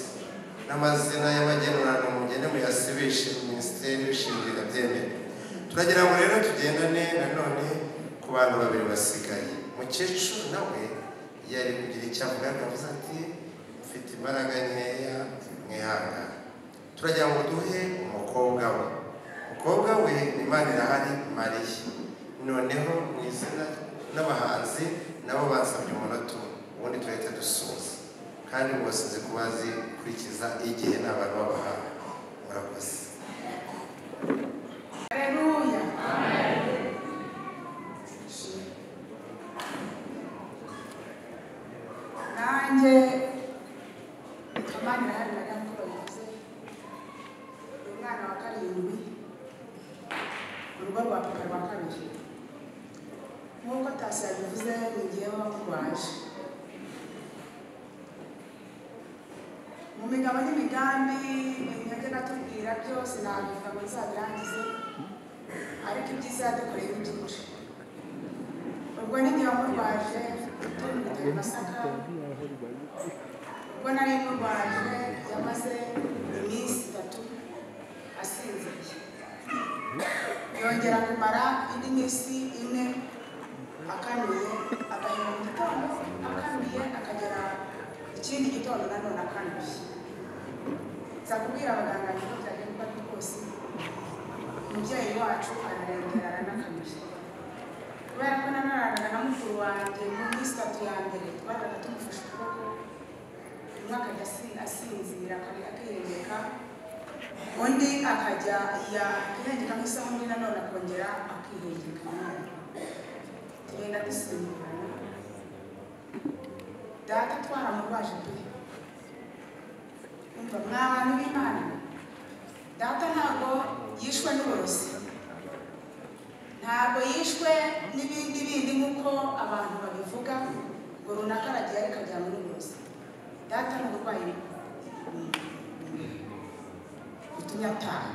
n'amazina y'abagenurano mugende muyasibishe minisiteri ishingira byemere turagira ngo rero tugendane nanone ku bantu babiri basigaye mukecuru nawe yari kugira icyo avuga akavuze ati mfite imbaraga nkeya mwihangane turagira ngo duhe umukobwa we umukobwa we imana irahari mariya noneho mu izina n'abahanzi nabo basabye umunota umwe ubundi turahita dusoza kandi bose nzi ko bazi gukurikiza igihe n'abantu babahaye murakoze nanjye amani irahari bariya mukuru wabivuze ni umwana wa karindwi urugo rwa papa rwa kabiri nk'uko tasi yabivuze ni jyewe waje mu migabo n'imigambi ibintu yajyaga atubwira byose ntabwo ingabo zabirangize ariko ibyiza yadukoreye ni byinshi ubwo n'igihe murwaje tumbiteye masaka ubwo nari murwaje yamaze iminsi itatu asinziye yongera kumara indi minsi ine akanuye agahera mu gitondo akanuye akagera ikindi gitondo nanone akanuye nza kubwira abaganga niko byagenda uko ari kose umubyeyi wacu ararembera aranakanuye kubera ko nanaranaga na mukuru wanjye mu minsi itatu ya mbere twaraga tumufashe ukuboko umwe akajya asi- asinzira akari- akihengeka undi akajya ya- akihengeka nk'isaha undi nanone akongera akihengeka nanone tugenda dusimburana data twaramurwaje pe umva mwa bantu b'imana data ntabwo yishwe n'uburozi ntabwo yishwe n'ibindi bindi nk'uko abantu babivuga ngo runaka aragiye ariko ajya muri uburozi data ni uburwayi butunyataha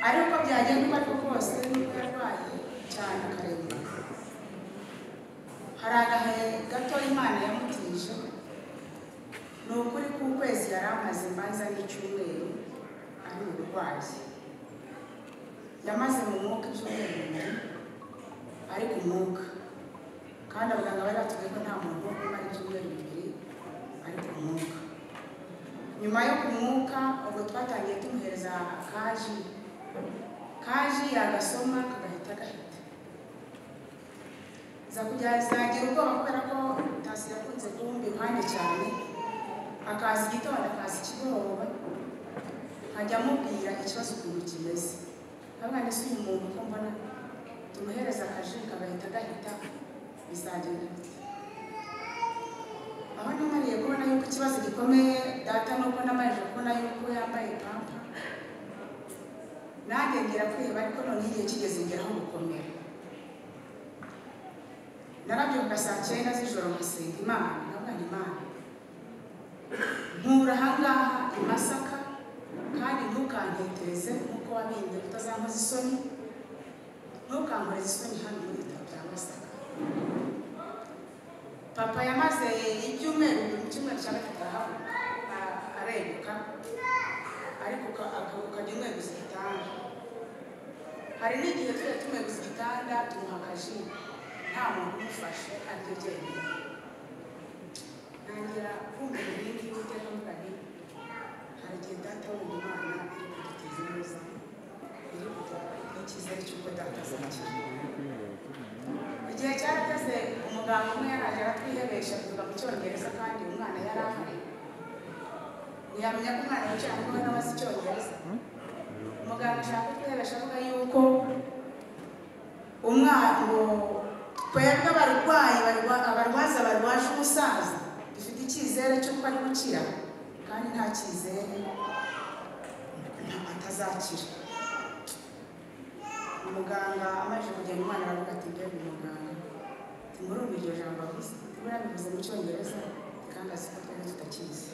ariko byagenda uko ariko kose n'uko yarwaye cyane akarengera hari agahe gato imana yamutije ni ukuri k'ukwezi yari amaze imanza n'icyumweru ari uburwayi yamaze mu mwuka ibyumweru bibiri ari ku mwuka kandi abaganga bari batubwiye ko nta muntu wo kumara ibyumweru bibiri ari ku mwuka nyuma yo ku mwuka ubwo twatangiye tumuhereza akaji kaji yagasoma kagahita gahita za kujya zagira ubwoba kubera ko tasi yakunze guhumba iruhande cyane akaza igitondo akaza ikigoroba nkajya amubwira ikibazo ukuntu kimeze ntabwo ese uyu muntu ko mbona tumuhereza akaji kagahita gahita bizagenda bite aho namariye kubona yuko ikibazo gikomeye data nuko namarije kubona yuko yambaye pampa nanjye ngira kwiheba ariko noneho igihe kigeze ngeraho gukomera narabyuka saa cyenda z'ijoro nkasenga imana ndabona imana nkura ahangaha i masaka kandi ntukantetereze nk'uko wabinde utazankoza isoni ntukankoreze isoni hano muri ibitaro bya masaka papa yamaze ibyumweru mu cyumweru cya gatatu arahaguruka a- areguka ariko uka- aka- ukajya umweguza igitanda hari n'igihe tujya tumweguza igitanda tumuha akaji nta muntu umufashe aryo ryemye ntangira kumva ibintu by'iteka mvuga nti hari igihe data wumva imana iri kuduteza neza iri kuduha icyizere cy'uko data azakira igihe cyarageze umuganga umwe yaraje aratwihebesha tuvuga mu cyongereza kandi umwana yari ahari ntiyamenya ko umwana yicaye aho ngaho n'abazi icyongereza umuganga ashaka kutwihebesha avuga yuko umwana ngo twebwe abarwayi barwa- abarwaza barwaje umusaza dufite icyizere cy'uko ari gukira kandi nta cyizere nta- atazakira umuganga amaze kugenda umwana aravuga ati mbega umuganga murumva iryo jambo avuze buriya bivuze mu cyongereza kandi azi ko twari tutakizi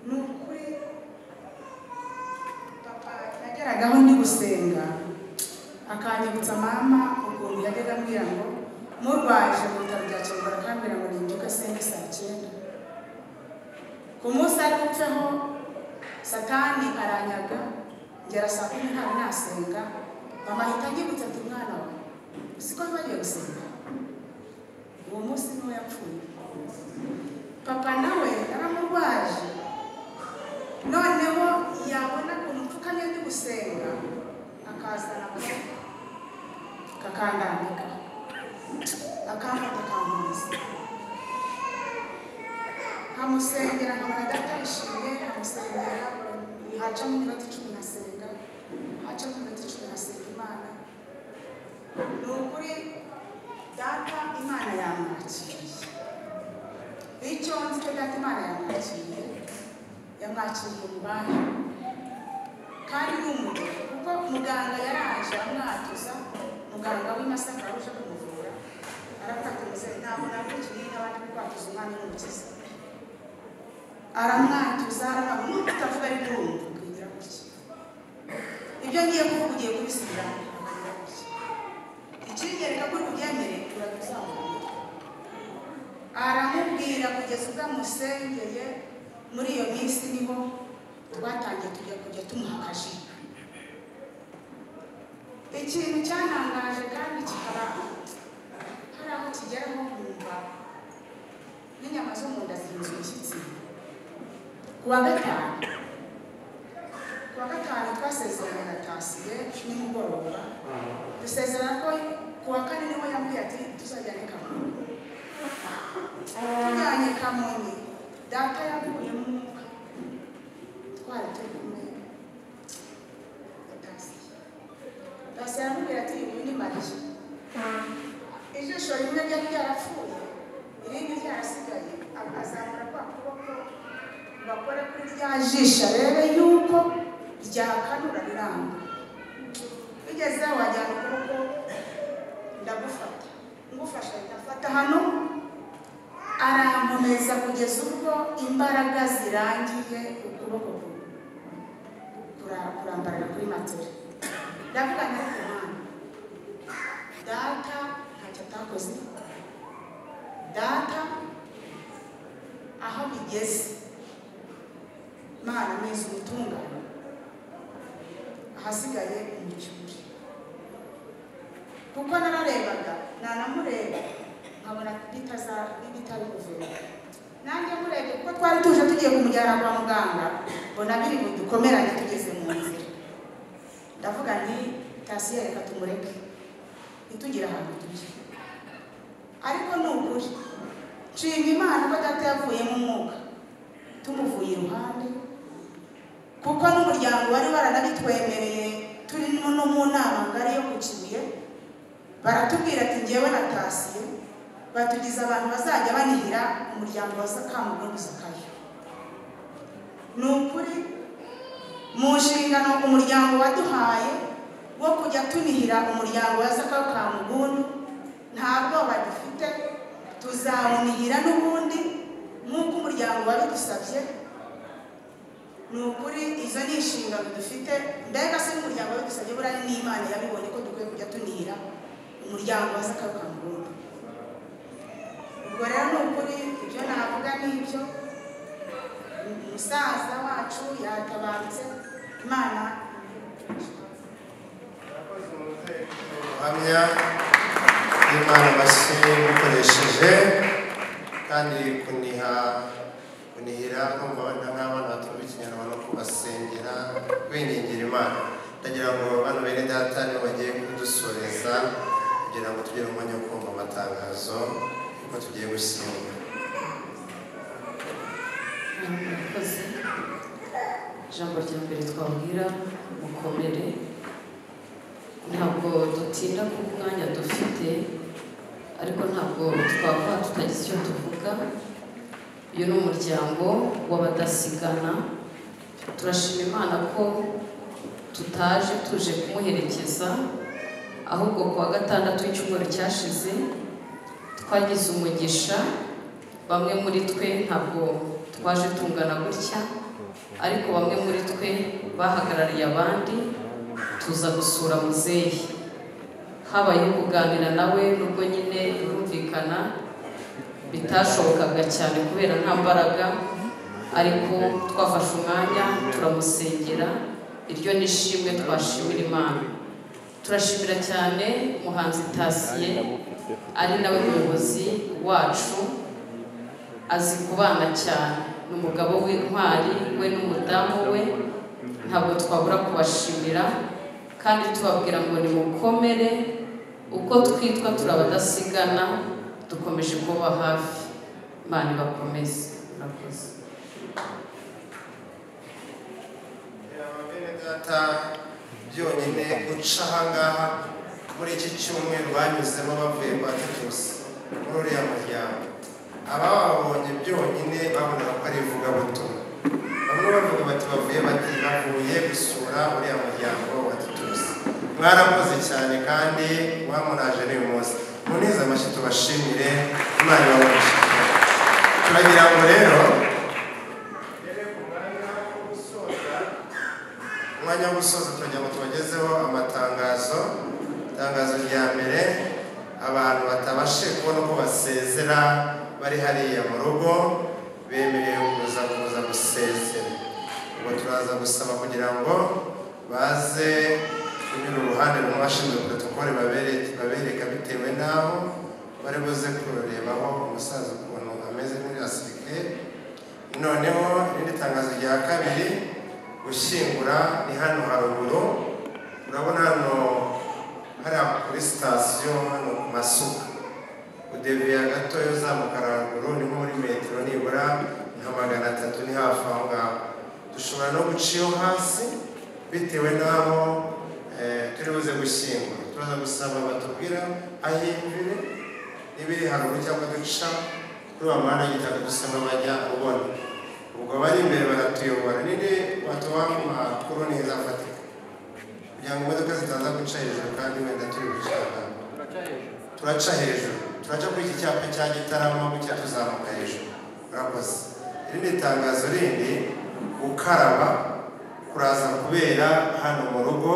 ni ukuri papa nageragaho ndi gusenga akanyibutsa mama ukuntu yajyaga ambwira ngo murwaje mu bitaro bya kinyarwanda akambwira ngo ninduke senge saa cyenda ku munsi ari gupfaho satani aranyaga ngera saa kumi ntawe nasenga mama ahita anyibutsa ati mwana we siko bagiye gusenga uwo munsi niwo yapfuye papa nawe yaramurwaje noneho yabona ukuntu upfukamye ndi gusenga akazana akaboko kakandambika akamfata akampuza nkamusengera nkabona adatishimye nkamusengera hacamo iminota icumi nasenga hacamo iminota icumi nasenga imana ni ukuri data imana yamwakiriye icyo nzi cyo data imana yamwakiriye yamwakiriye ububahe kandi ni umugabo kuko muganga yaraje amwatuza muganga w'imasaka uje kumuvura aravuga ati muzehe ntabwo nakurikiye n'abandi bari kwatuza umwami n'umukiza aramwanduza aramwambura utavuga ari ndumva ukagira gutya ibyo ngiye kuvuga ugiye kubisubira ukagira gutya ikinyereka ko ubyemere urabizamuka aramubwira kugeza ubwo amusengeye muri iyo minsi niho twatangiye tujya kujya tumuha akaji ikintu cyantangaje kandi kikaba hari aho kigeraho nkumva n'inyama zo mu nda zihinze umushyitsi kuwa gatanu kuwa gatanu twasezeranye na tasiye nimugoroba dusezerana ko kuwa kane niwe yambwiye ati tuzajyane kamonyi tujyanye kamonyi data yakuyemo umwuka twari turi kumwe na tasiye tasiye aramubwira ati uyu ni mariya ijisho rimwe ryari ryarapfuye irindi ryarasigaye azamura kwa kuboko bakore kuri rya jisho arebe yuko ryakanura riramba bigeze wajyana ukuboko ndagufata ngufasha ahita afata hano arankomeza kugeza ubwo imbaraga zirangiye ukuboko kumwe kura- kurambarara kuri matera ndavuga nta kumana data ntacyo atakoze data aho bigeze imana amezi umutungane ahasigaye umucyuri kuko nararebaga nanamureba nkabona bitaza- bitari kuvura nanjye murebe kuko twari tuje tugiye kumujyana kwa muganga mbona biri budukomerane tugeze mu nzira ndavuga nti tasiye reka tumureke ntitugire ahantu tujya ariko ni ukuri nshima imana ko data yavuye mu mwuka tumuvuye iruhande kuko n'umuryango wari waranabitwemereye turi no mu nama ngari yo ku kibuye baratubwira ati ngewe natasiye batugize abantu bazajya banihira umuryango wa sakamu n'ubu sakayo ni ukuri mu nshingano umuryango waduhaye wo kujya tunihira umuryango wa sakayo ka mugundu ntabwo bagifite tuzawunihira n'ubundi nk'uko umuryango wabidusabye ni ukuri izo ni inshingano dufite mbega se n'umuryango wabidusabye buriya n'imana yabibonye ko dukwiye kujya tunihira umuryango wa sakayo ka mugundu ubwo rero ni ukuri ibyo navuga ni ibyo umusaza wacu yatabarutse imana ubuhamya bw'imana amashyi mukoresheje kandi kuniha kunihira kumva abana nk'abana batumva ikinyarwanda no kubasengera bingingira imana ndagira ngo bano bene data nibo bagiye kudusoreza kugira ngo tugire umwanya wo kumva amatangazo yuko tugiye gushyingura murakoze ijambo rya mbere twabwira mukomere ntabwo dutinda ku mwanya dufite ariko ntabwo twakora tutagize icyo tuvuga uyu ni umuryango w'abadasigana turashima imana ko tutaje tuje kumuherekeza ahubwo ku wa gatandatu w'icyumweru cyashize twagize umugisha bamwe muri twe ntabwo twaje tungana gutya ariko bamwe muri twe bahagarariye abandi tuza gusura muzehe habayeho kuganira nawe nubwo nyine birumvikana bitashobokaga cyane kubera nta mbaraga ariko twafashe umwanya turamusengera iryo ni ishimwe twashimira imana turashimira cyane umuhanzi tasiye ari nawe muyobozi wacu azi kubana cyane ni umugabo w'intwari we n'umudamu we ntabwo twabura kubashimira kandi tubabwira ngo nimukomere uko twitwa turabadasigana dukomeje kuba hafi imana ibakomeze murakoze data byonyine guca ahangaha muri iki cyumweru banyuzemo bavuye kwa tetusi muri uriya muryango abababonye byonyine babonaga ko ari ivugabutumwa bamwe bavuga bati bavuye bati bavuye gusura uriya muryango wa tetusi mwarakoze cyane kandi mwamunaje n'uyu munsi munize amashyi tubashimire imana ibaboneshe turagira ngo rero umwanya wo gusoza turagira ngo tubagezeho amatangazo itangazo rya mbere abantu batabashije kubona uko basezera bari hariya mu rugo bemerewe kuza kuza gusezera ubwo turaza gusaba kugira ngo baze kunyura uruhande rumwe bashinzwe protokole babere- babereka bitewe n'aho bari buze kururebaho umusaza ukuntu ameze muri asirikare noneho irindi tangazo rya kabiri gushyingura ni hano haruguru urabona hano hariya kuri sitasiyo hano ku masuka udeviye gato uzamuka haruguru ni nko muri metero nibura nka magana atatu ni hafi aho ngaho dushobora no guca iyo hasi bitewe n'aho eh, turi buze gushyingura turaza gusaba batubwira aho imvire niba iri haruguru cyangwa duca kuri wa mwanya w'igitaka dusa n'abajya ubona ubwo bari imbere baratuyobora nini batuba mu makuru neza afatika kugira ngo imodoka zitaza guca hejuru kandi wenda turi gucana turaca hejuru turaca kuri iki cyapa cya gitaramo gutya tuzamuka hejuru murakoze irindi tangazo rindi gukaraba kuraza kubera hano mu rugo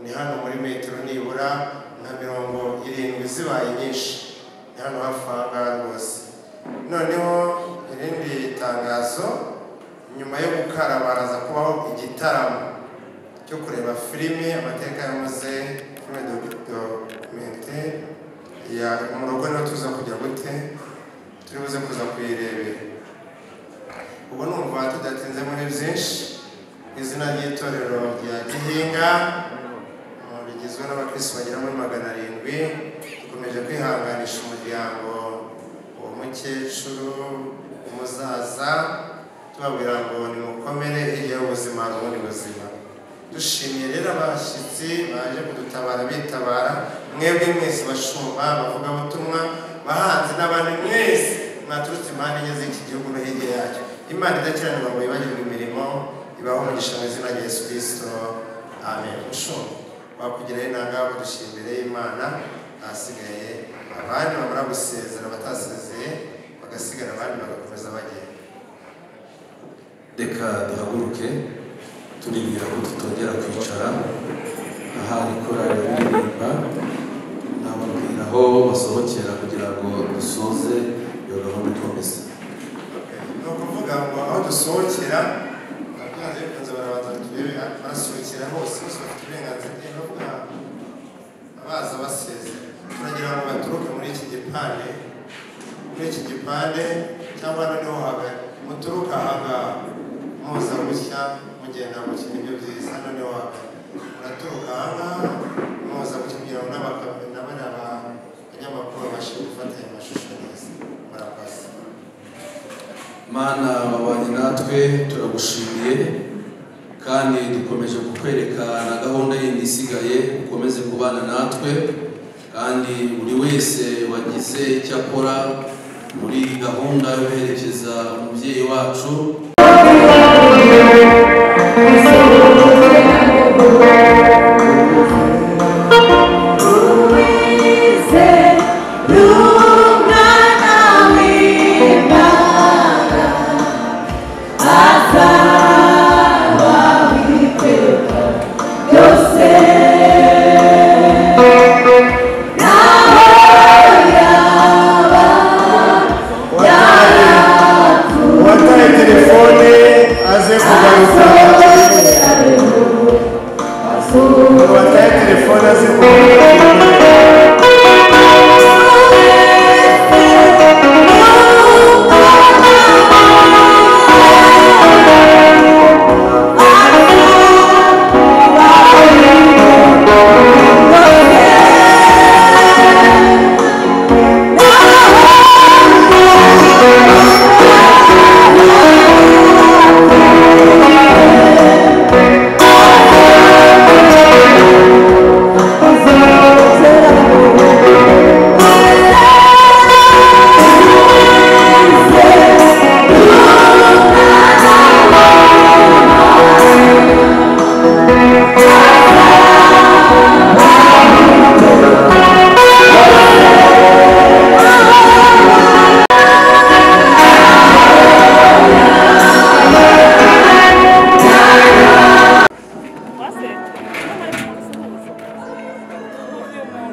ni hano muri metero nibura nka mirongo irindwi zibaye nyinshi ni hano hafi aha ngaha rwose noneho irindi tangazo nyuma yo gukaraba haraza kubaho igitaramo cyo kureba filime amateka yamuze filime dokumente ya mu rugo niho tuza kujya gute turi buze kuza kuyirebera ubu numva tudatinze muri byinshi izina ry'itorero rya gihinga uh, rigizwe n'abakirisi bagera muri magana arindwi dukomeje kwihanganisha umuryango uwo mukecuru umuzaza tubabwira ngo nimukomere hirya y'ubuzima hari ubundi buzima dushimiye rero abashyitsi baje kudutabara bitabara mwebwe mwese bashumba bavugabutumwa bahanzi n'abantu mwese mwaturutse impande enye z'iki gihugu no hirya yacyo imana idakiranirwa ngo yibagirwe imirimo ibaho umugisha mu izina rya yesu kirisito amen mushumba wakugeraho inanga badushira imbere y'imana ahasigaye abandi bamara gusezera batasezeye bagasigara abandi bagakomeza bagenda reka duhaguruke turibwira ko tutongera kwicara ahari korari baririmba nababwira aho basohokera kugira ngo dusoze iyo gahunda ikomeza ni ukuvuga ngo aho dusohokera ababyanze bikunze barabanza turebe barasohokera hose bose bafite uburenganzira bwo kuvuga abaza basezera turagira ngo baturuke muri iki gipande muri iki gipande cyangwa noneho haga muturuka haga muza gutya mugenda gutya nibyo byiza noneho haga muraturuka ahangaha muza gutya kugira ngo n'abakabiri n'abariya banyamakuru babashe gufata aya mashusho neza murakoze mana babanye natwe turagushimiye kandi dukomeje kukwereka na gahunda yindi isigaye ukomeze kubana natwe kandi buri wese wagize icyo akora muri gahunda yo guherekeza umubyeyi wacu uwataye telefone aze kugaruka uwataye telefone aze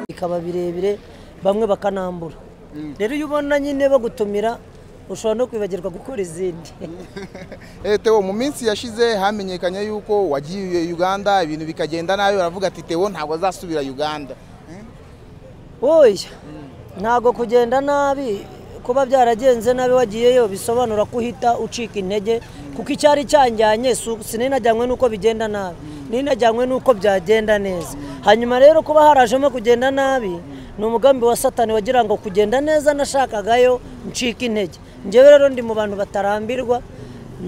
bikaba birebire bamwe bakanambura rero iyo ubona nyine bagutumira ushobora no kwibagirwa gukora izindi Eh, Theo mu minsi yashize hamenyekanye yuko wagiye Uganda ibintu bikagenda nabi baravuga ati Theo ntabwo azasubira Uganda oya ntabwo kugenda nabi kuba byaragenze nabi wagiyeyo bisobanura ko uhita ucika intege kuko icyari cyanjyanye si- sininajyanywe n'uko bigenda nabi ninajyanywe n'uko byagenda neza hanyuma rero kuba harajemo kugenda nabi ni umugambi wa satani wagira ngo kugenda neza nashakagayo ncika intege njyewe rero ndi mu bantu batarambirwa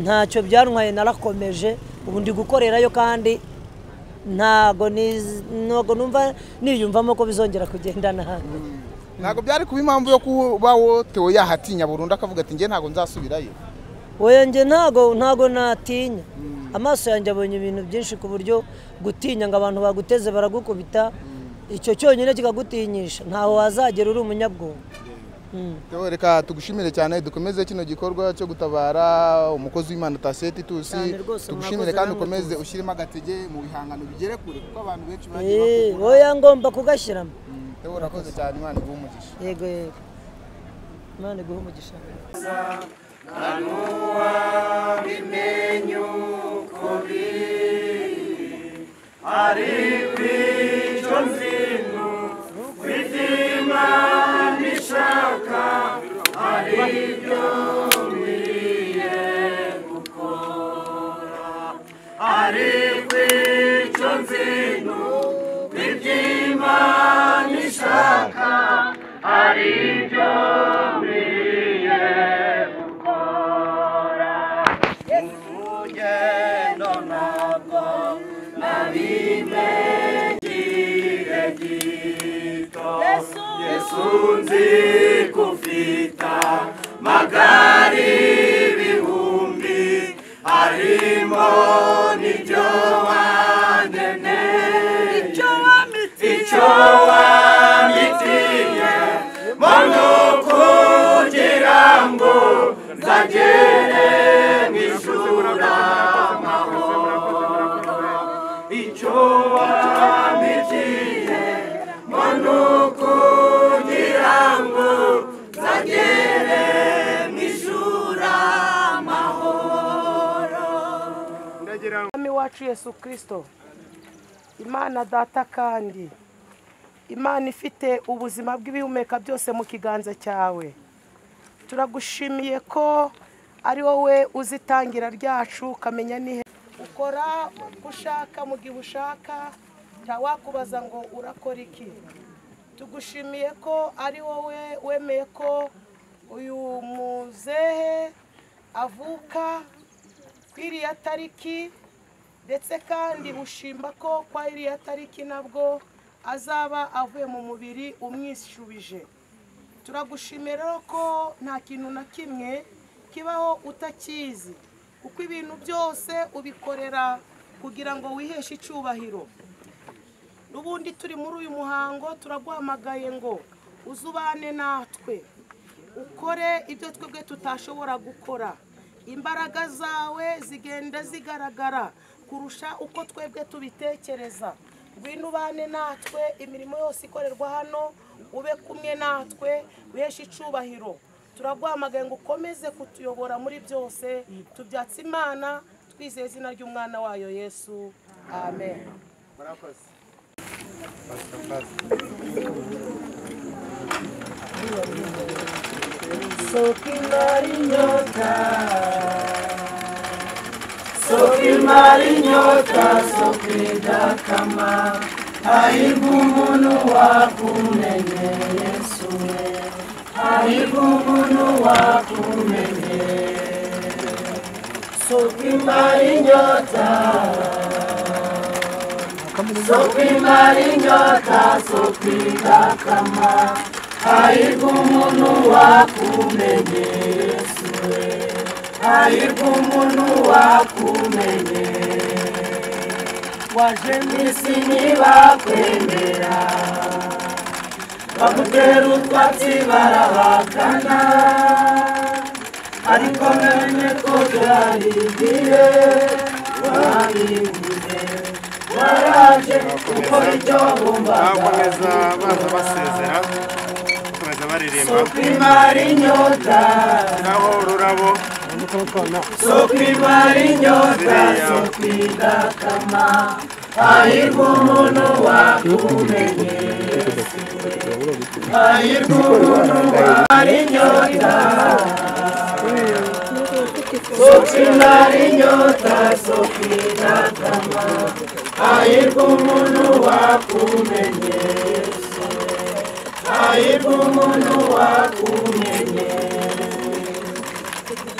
ntacyo byantwaye narakomeje ubu ndi gukorerayo kandi ntago niz- ntago numva niyumvamo ko bizongera kugenda nabi ntabwo byari kuba impamvu yo kuba wo Theo yahatinya burundu akavuga ati njye ntabwo nzasubirayo wowe njye ntago ntago natinya amaso yanjye abonye ibintu byinshi ku buryo gutinya ngo abantu baguteze baragukubita icyo cyonyine kikagutinyisha ntaho wazagera uri umunyabwonko Theo, reka tugushimire cyane dukomeze kino gikorwa cyo gutabara umukozi w'Imana Taseti Tusi Cyane rwose, tugushimire mwakoze kandi namwe ukomeze rwose. ushyiremo agatege mu bihangano bigere kure kuko abantu benshi bagiye Eh, bakura oya ngomba kugashyiramo Theo, urakoze cyane Imana iguhe umugisha yego yego imana iguhe umugisha yesu nzi kufita magari bihumbi harimo n'ibyo wandeneye icyo wamitiye mo ni ukugira ngo nzagere mu ijura amahoro icyo wamitiye mo ni ukugira ngo nzagere mu ijura amahoro umwami wacu yesu kirisito imana data kandi imana ifite ubuzima bw'ibihumeka byose mu kiganza cyawe turagushimiye ko ari wowe uzi itangira ryacu ukamenya n'ihe ukora uko ushaka mu gihe ushaka ntawakubaza ngo urakora iki tugushimiye ko ari wowe wemeye ko uyu muzehe avuka ku iriya tariki ndetse kandi ushimba ko kwa iriya tariki nabwo azaba avuye mu mubiri umwishubije turagushimira rero ko nta kintu na kimwe kibaho utakizi kuko ibintu byose ubikorera kugira ngo wiheshe icyubahiro n'ubundi turi muri uyu muhango turaguhamagaye ngo uzubane natwe ukore ibyo twebwe tutashobora gukora imbaraga zawe zigenda zigaragara kurusha uko twebwe tubitekereza ngwino ubane natwe imirimo yose ikorerwa hano ube kumwe natwe wiheshe icyubahiro turaguhamagaye ngo ukomeze kutuyobora muri byose tubyatse imana twizeye izina ry'umwana wayo yesu amen murakoze Sokimari nyota Sokimari nyota sokida kama Aibu munu wakumenye Yesu we Aibu munu wakumenye Sokimari nyota Sokimari nyota sokida kama Aibu munu wakumenye Yesu we Aibu munu wakumenye Waje mwisi ntibakwemera Bagutera utwatsi barabakana Ariko mene ko byari igihe Wabibuze Waraje gukora icyo bumvaga bakomeza baza basezera bakomeza baririmba Soko imara inyota naho ururabo Soko imara inyota Soko idakama Hahirwa umuntu wakumenye Hahirwa umuntu wamara inyota Soko imara inyota Soko idakama Hahirwa umuntu wakumenye Hahirwa umuntu wakumenye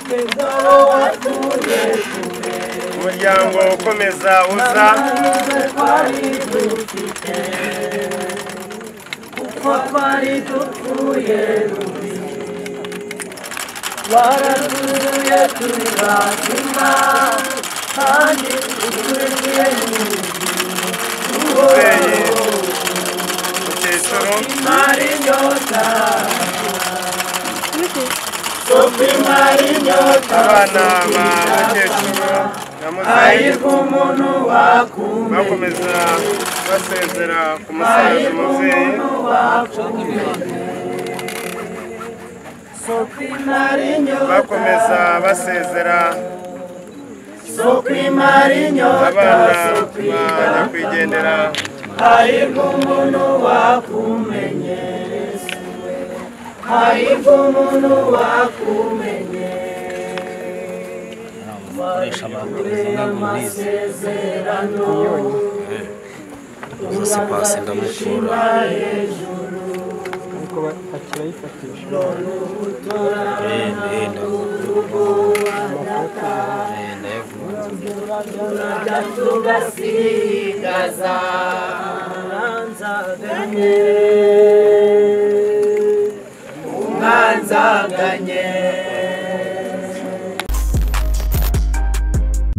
Twebweho watuye umuryango ukomeza uza twari dufite kuko twari dupfuye rubi waratuye turi bazima kandi ukurikiye umubyeyi mukecuru mari inyota sofi mari inyota abana ba mukecuru na ayirwa muzehe umuntu wakumenya bakomeza basezera ku musaza umubyeyi sofi mari inyota bakomeza basezera sofi mari inyota abana sofi ba nyakwigendera ayirwa umuntu wakumenye ayirwa umuntu wakumenye amasezerano umusatsi pasi ndamukura ariko akirayifatisha tugasigaza umwanzaganye umwanzaganye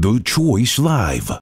The Choice Live.